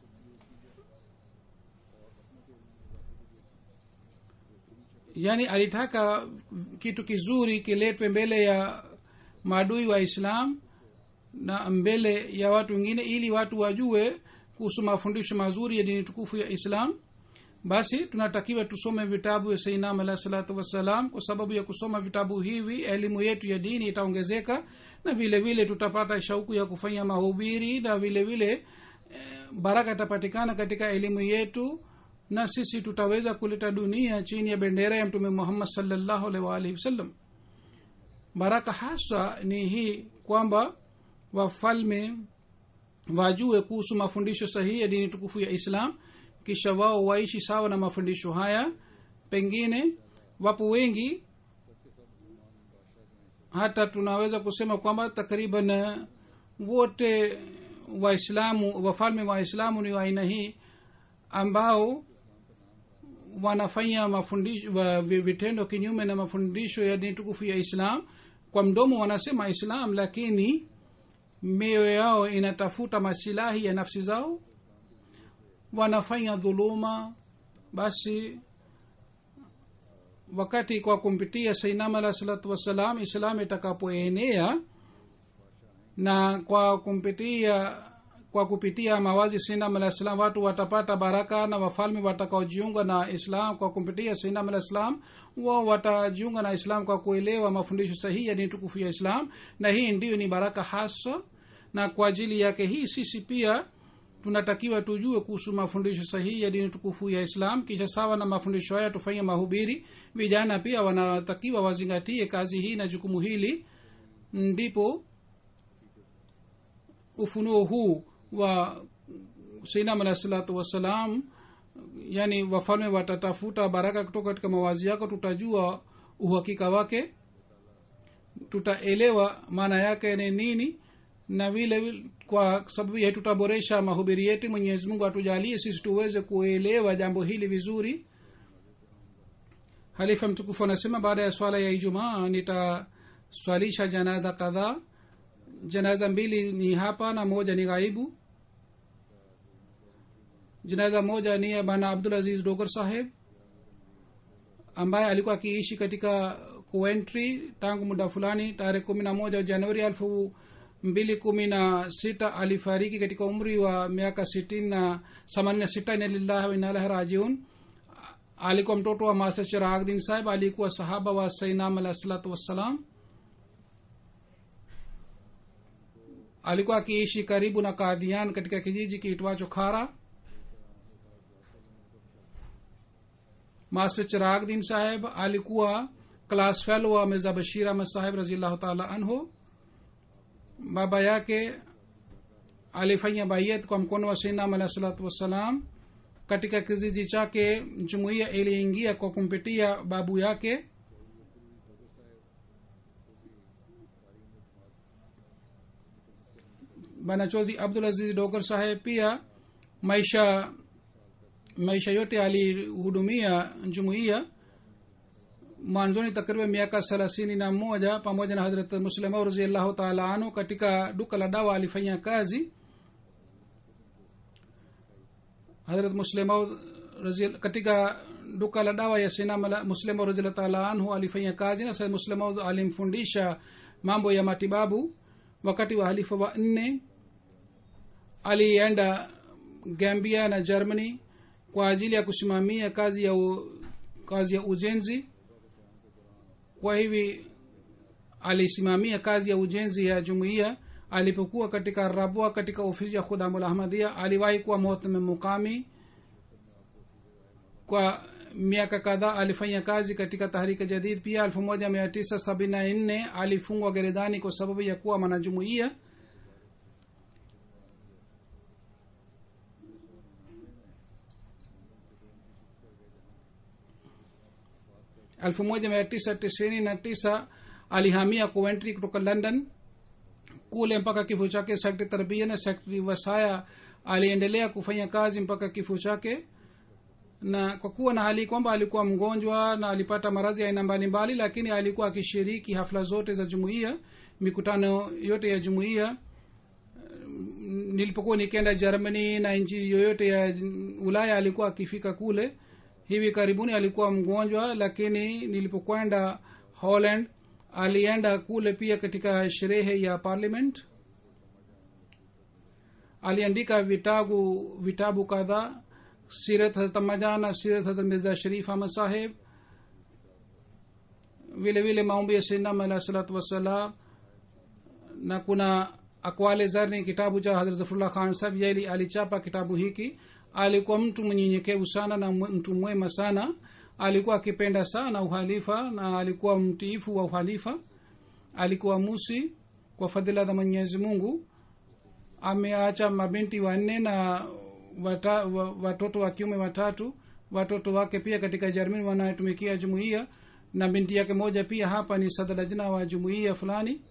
yaani alitaka kitu kizuri kiletwe mbele ya maadui wa islam na mbele ya watu wengine ili watu wajue kuhusu mafundisho mazuri ya dini tukufu ya islam basi tunatakiwa tusome vitabu vya sainam alah salatu wassalam kwa sababu ya kusoma vitabu hivi elimu yetu ya dini itaongezeka na vile vile tutapata shauku ya kufanya mahubiri na vile vile eh, baraka itapatikana katika elimu yetu na sisi tutaweza kuleta dunia chini ya bendera ya mtume muhammad salllahu alaihi waalihi wasallam baraka haswa ni hii kwamba wafalme wajue kuhusu mafundisho sahihi ya dini tukufu ya islam kisha wao waishi sawa na mafundisho haya pengine wapo wengi hata tunaweza kusema kwamba takriban eh, wote waislamu wafalme wa islamu ni wa aina hii ambao wanafanya mafundisho wa vi- vitendo kinyume na mafundisho ya dini tukufu ya islam kwa mdomo wanasema islam lakini mioyo yao inatafuta masilahi ya nafsi zao wanafanya dhuluma basi wakati kwa kumpitia sainam alah salatu wassalam islam itakapoenea na kwa kumpitia kwa kupitia mawazi sainam alah salam watu watapata baraka na wafalme watakaojiunga na islam kwa kumpitia sainam alah salam wao watajiunga na islam kwa kuelewa mafundisho sahihi ya dini tukufu ya islam na hii ndiyo ni baraka hasa na kwa ajili yake hii sisi pia tunatakiwa tujue kuhusu mafundisho sahihi ya dini tukufu ya islam kisha sawa na mafundisho haya tufanye mahubiri vijana pia wanatakiwa wazingatie kazi hii na jukumu hili ndipo ufunuo huu wa sainam alah salatu wassalam yani wafalme watatafuta baraka kutoka katika mawazi yako tutajua uhakika wake tutaelewa maana yake ni nini na vile vile kwa sababu ya tutaboresha mahubiri yetu mwenyezi mungu atujalie sisi tuweze kuelewa jambo hili vizuri halifa mtukufu anasema baada ya swala ya ijumaa nitaswalisha janaza kadhaa janaza mbili ni hapa na moja ni ghaibu janaza moja ni ya bana abdul aziz dogar saheb ambaye alikuwa akiishi katika coventry tangu muda fulani tarehe kumi na moja januari elfu mbili kumi na sita alifariki katika umri wa miaka sitini na themanini na sita ina lillahi wa inna ilaihi rajiun alikuwa mtoto wa master chiragdin sahib alikuwa sahaba wa sainam alah salatu wassalam alikuwa akiishi karibu na kadhian katika kijiji kiitwacho khara master chiragdin saheb alikuwa class fellow wa mirza bashir ahmad saheb raziallahu taala anhu baba yake alifanya bayet kwa mkono wa sainam alah salatu wassalam katika kijiji chake jumuiya iliingia kwa kumpitia babu yake bana chodhi abdul aziz dogar saheb pia maisha maisha yote alihudumia jumuiya mwanzoni takriban miaka thelathini na moja pamoja na hadrat muslimau raziallahu taala anhu katika duka la dawa alifanya kazi hadrat muslimau katika duka la dawa ya sina muslimau raziallahu taala anhu alifanya kazi na muslimau alimfundisha mambo ya matibabu wakati wa halifa wa nne alienda gambia na germany kwa ajili ya kusimamia kazi ya u, kazi ya ujenzi kwa hivi alisimamia kazi ya ujenzi ya jumuiya alipokuwa katika rabwa katika ofisi ya khudamul ahmadia aliwahi kuwa muhtame mukami kwa miaka kadhaa alifanya kazi katika tahrika jadid pia elfu moja mia tisa sabini na nne alifungwa gerezani kwa sababu ya kuwa mwanajumuiya elfu moja mia tisa tisini na tisa alihamia coventry kutoka london kule mpaka kifo chake sekretari tarbia na sekretari wasaya aliendelea kufanya kazi mpaka kifo chake na kwa kuwa na hali kwamba alikuwa mgonjwa na alipata maradhi ya aina mbalimbali lakini alikuwa akishiriki hafla zote za jumuiya mikutano yote ya jumuiya nilipokuwa nikienda germany na nchi yoyote ya ulaya alikuwa akifika kule hivi karibuni alikuwa mgonjwa lakini nilipokwenda holland alienda kule pia katika sherehe ya parliament aliandika vitabu vitabu kadhaa sirat hatamajana sirat hatat mirza sharif ahmad saheb vile vile maombi ya sinam alah salatu wassalam na kuna akwale zarni kitabu cha hadrat zafrullah khan saheb yeli alichapa kitabu hiki alikuwa mtu mnyenyekevu sana na mtu mwema sana alikuwa akipenda sana uhalifa na alikuwa mtiifu wa uhalifa alikuwa musi kwa fadhila za mwenyezi mungu ameacha mabinti wanne na wata, wa, watoto wa kiume watatu watoto wake pia katika jermani wanayetumikia jumuiya na binti yake moja pia hapa ni sadalajna wa jumuiya fulani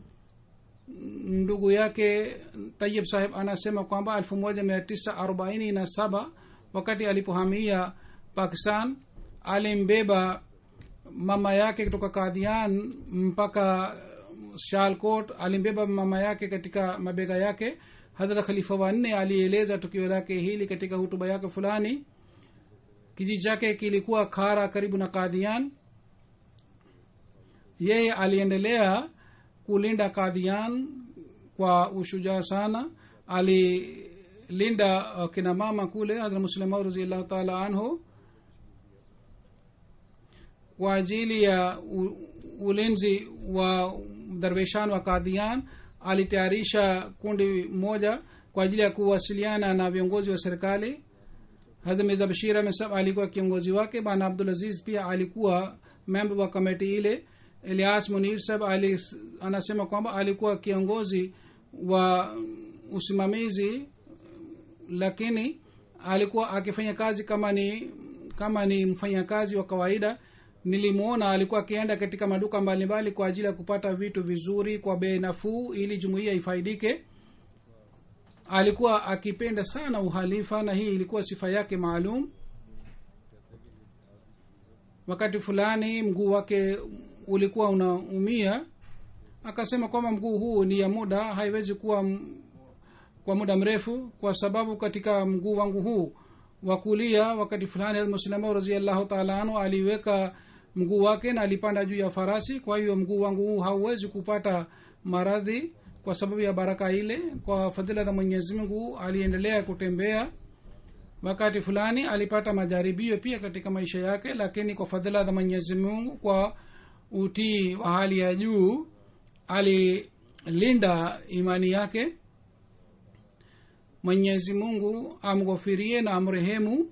ndugu yake tayib saheb anasema kwamba elfu moja mia tisa arobaini na saba wakati alipohamia pakistan alimbeba mama yake kutoka kadhian mpaka shalkot alimbeba mama yake katika mabega yake hadhrat khalifa wanne alieleza tukio lake hili katika hutuba yake fulani kijiji chake kilikuwa khara karibu na kadhian yeye aliendelea kulinda kadhian kwa ushujaa sana alilinda uh, kina mama kule hadhrat muslimau raziallahu taala anhu kwa ajili ya u, ulinzi wa darweshan wa kadhian alitayarisha kundi moja kwa ajili ya kuwasiliana na viongozi wa serikali hadha mirza bashir amesab alikuwa kiongozi wake bana abdulaziz pia alikuwa memba wa kamati ile elias munir sab ali, anasema kwamba alikuwa kiongozi wa usimamizi lakini alikuwa akifanya kazi kama ni kama ni mfanyakazi wa kawaida nilimwona alikuwa akienda katika maduka mbalimbali kwa ajili ya kupata vitu vizuri kwa bei nafuu ili jumuiya ifaidike alikuwa akipenda sana uhalifa na hii ilikuwa sifa yake maalum wakati fulani mguu wake ulikuwa unaumia akasema kwamba mguu huu ni ya muda haiwezi kuwa m- kwa muda mrefu kwa sababu katika mguu wangu huu wa kulia wakati fulani muslimau raziallahu taala anhu aliweka mguu wake na alipanda juu ya farasi kwa hiyo mguu wangu huu hauwezi kupata maradhi kwa sababu ya baraka ile kwa fadhila za mwenyezi mungu aliendelea kutembea wakati fulani alipata majaribio pia katika maisha yake lakini kwa fadhila za mwenyezi mungu kwa utii wa hali ya juu alilinda imani yake mwenyezi mungu amghofirie na amrehemu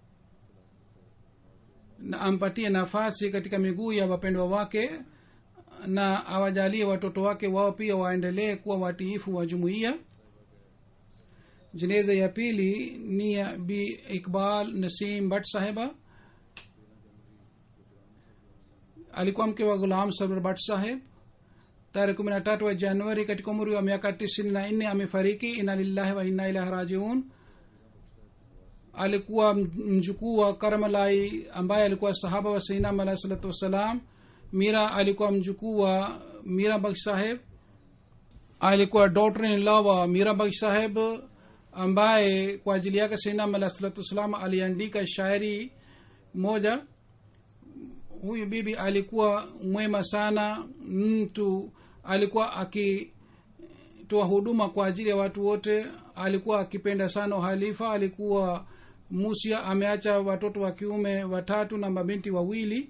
na ampatie nafasi katika miguu ya wapendwa wake na awajalie watoto wake wao pia waendelee kuwa watiifu wa jumuiya jeneza ya pili ni ya bi iqbal nasim bhat saheba alikuwa mke wa ghulam sabr bhat saheb tarehe kumi na tatu wa januari katika umri wa miaka tisini na nne amefariki ina lillahi wa inna ilahi rajiun alikuwa mjukuu wa karamalai ambaye alikuwa sahaba wa sainam alahi salatu wassalam mira alikuwa mjukuu wa mira baksh saheb alikuwa daughter in law wa mira baksh saheb ambaye kwa ajili yake sainam alahi salatu wassalam aliandika shairi moja huyu bibi alikuwa mwema sana mtu alikuwa akitoa huduma kwa ajili ya watu wote alikuwa akipenda sana uhalifa alikuwa musia ameacha watoto wa kiume watatu na mabinti wawili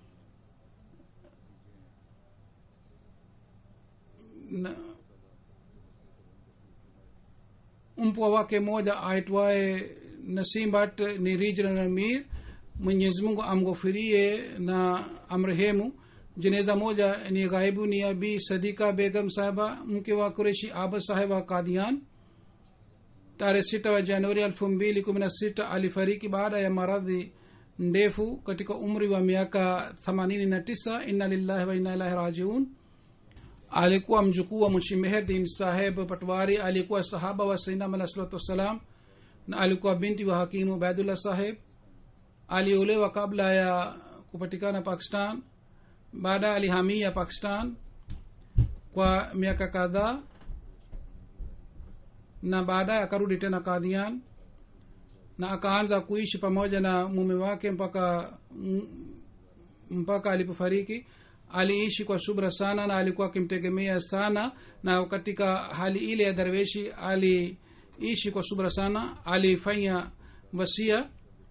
na mpwa wake moja aitwaye nasimbat ni regional amir mwenyezi mungu amghofirie na amrehemu jeneza moja ni ghaibu ni abi sadika begam sahaba mke wa kureshi aba saheb wa kadian tarehe sita wa januari elfu mbili kumi na sita alifariki baada ya maradhi ndefu katika umri wa miaka themanini na tisa inna lillahi wa inna ilahi rajiun alikuwa mjukuu wa mushimehedin saheb patwari alikuwa sahaba wa sainam alah salatu wassalam na alikuwa binti wa hakimu ubaidullah saheb aliolewa kabla ya kupatikana pakistan baada alihamia pakistan kwa miaka kadhaa na baadaye akarudi tena kadhian na akaanza kuishi pamoja na mume wake mpaka mpaka alipofariki aliishi kwa subra sana na alikuwa akimtegemea sana na katika hali ile ya darweshi aliishi kwa subra sana alifanya wasia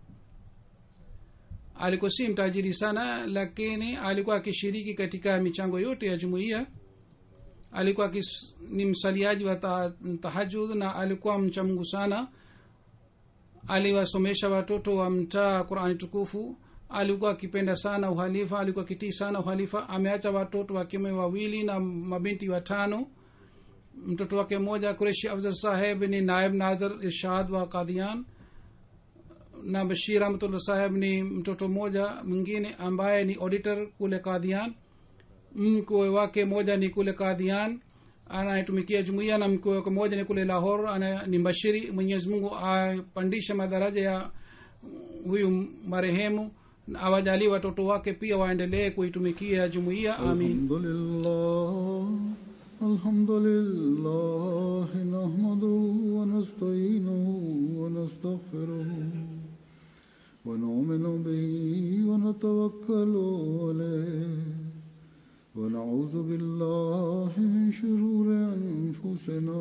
alikuwa si mtajiri sana lakini alikuwa akishiriki katika michango yote ya jumuiya alikuwa kis, ni msaliaji wa ta, tahajud na alikuwa mcha mungu sana aliwasomesha watoto wa mtaa qurani tukufu alikuwa akipenda sana uhalifa alikuwa akitii sana uhalifa ameacha watoto wa kiume wawili na mabinti watano mtoto wake mmoja kureshi afzal saheb ni naib nazar irshad wa kadian na bashir ahmatullah saheb ni mtoto mmoja mwingine ambaye ni auditor kule kadian mkwe wake moja ni kule kadhian anayetumikia jumuiya na mkwe wake moja ni kule lahor ana, ni mbashiri mwenyezi mungu apandishe madaraja ya huyu marehemu awajalie watoto wake pia waendelee kuitumikia jumuiya amin
الحمد لله نحمده ونستعينه ونستغفره ونؤمن به ونتوكل عليه ونعوذ بالله من شرور أنفسنا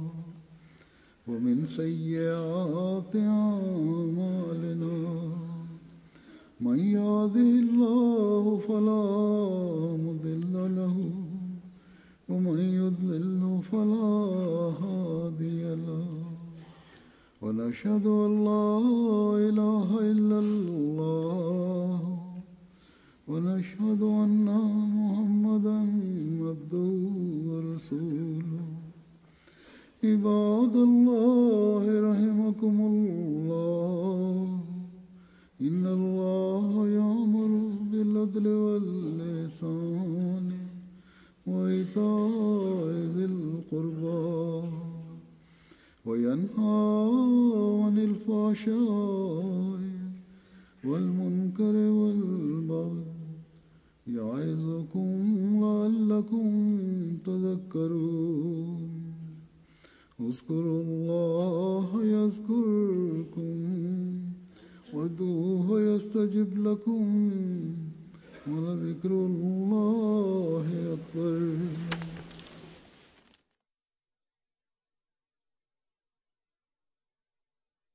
ومن سيئات أعمالنا من يهده الله فلا مضل له ومن يضلل فلا هادي له ونشهد أن لا إله إلا الله ونشهد أن محمدا عبده ورسوله عباد الله رحمكم الله إن الله يأمر بالعدل واللسان وإيتاء ذي القربى وينهى عن الفحشاء والمنكر والبغي يعظكم لعلكم تذكرون اذكروا الله يذكركم وادعوه يستجب لكم ولذكر الله أكبر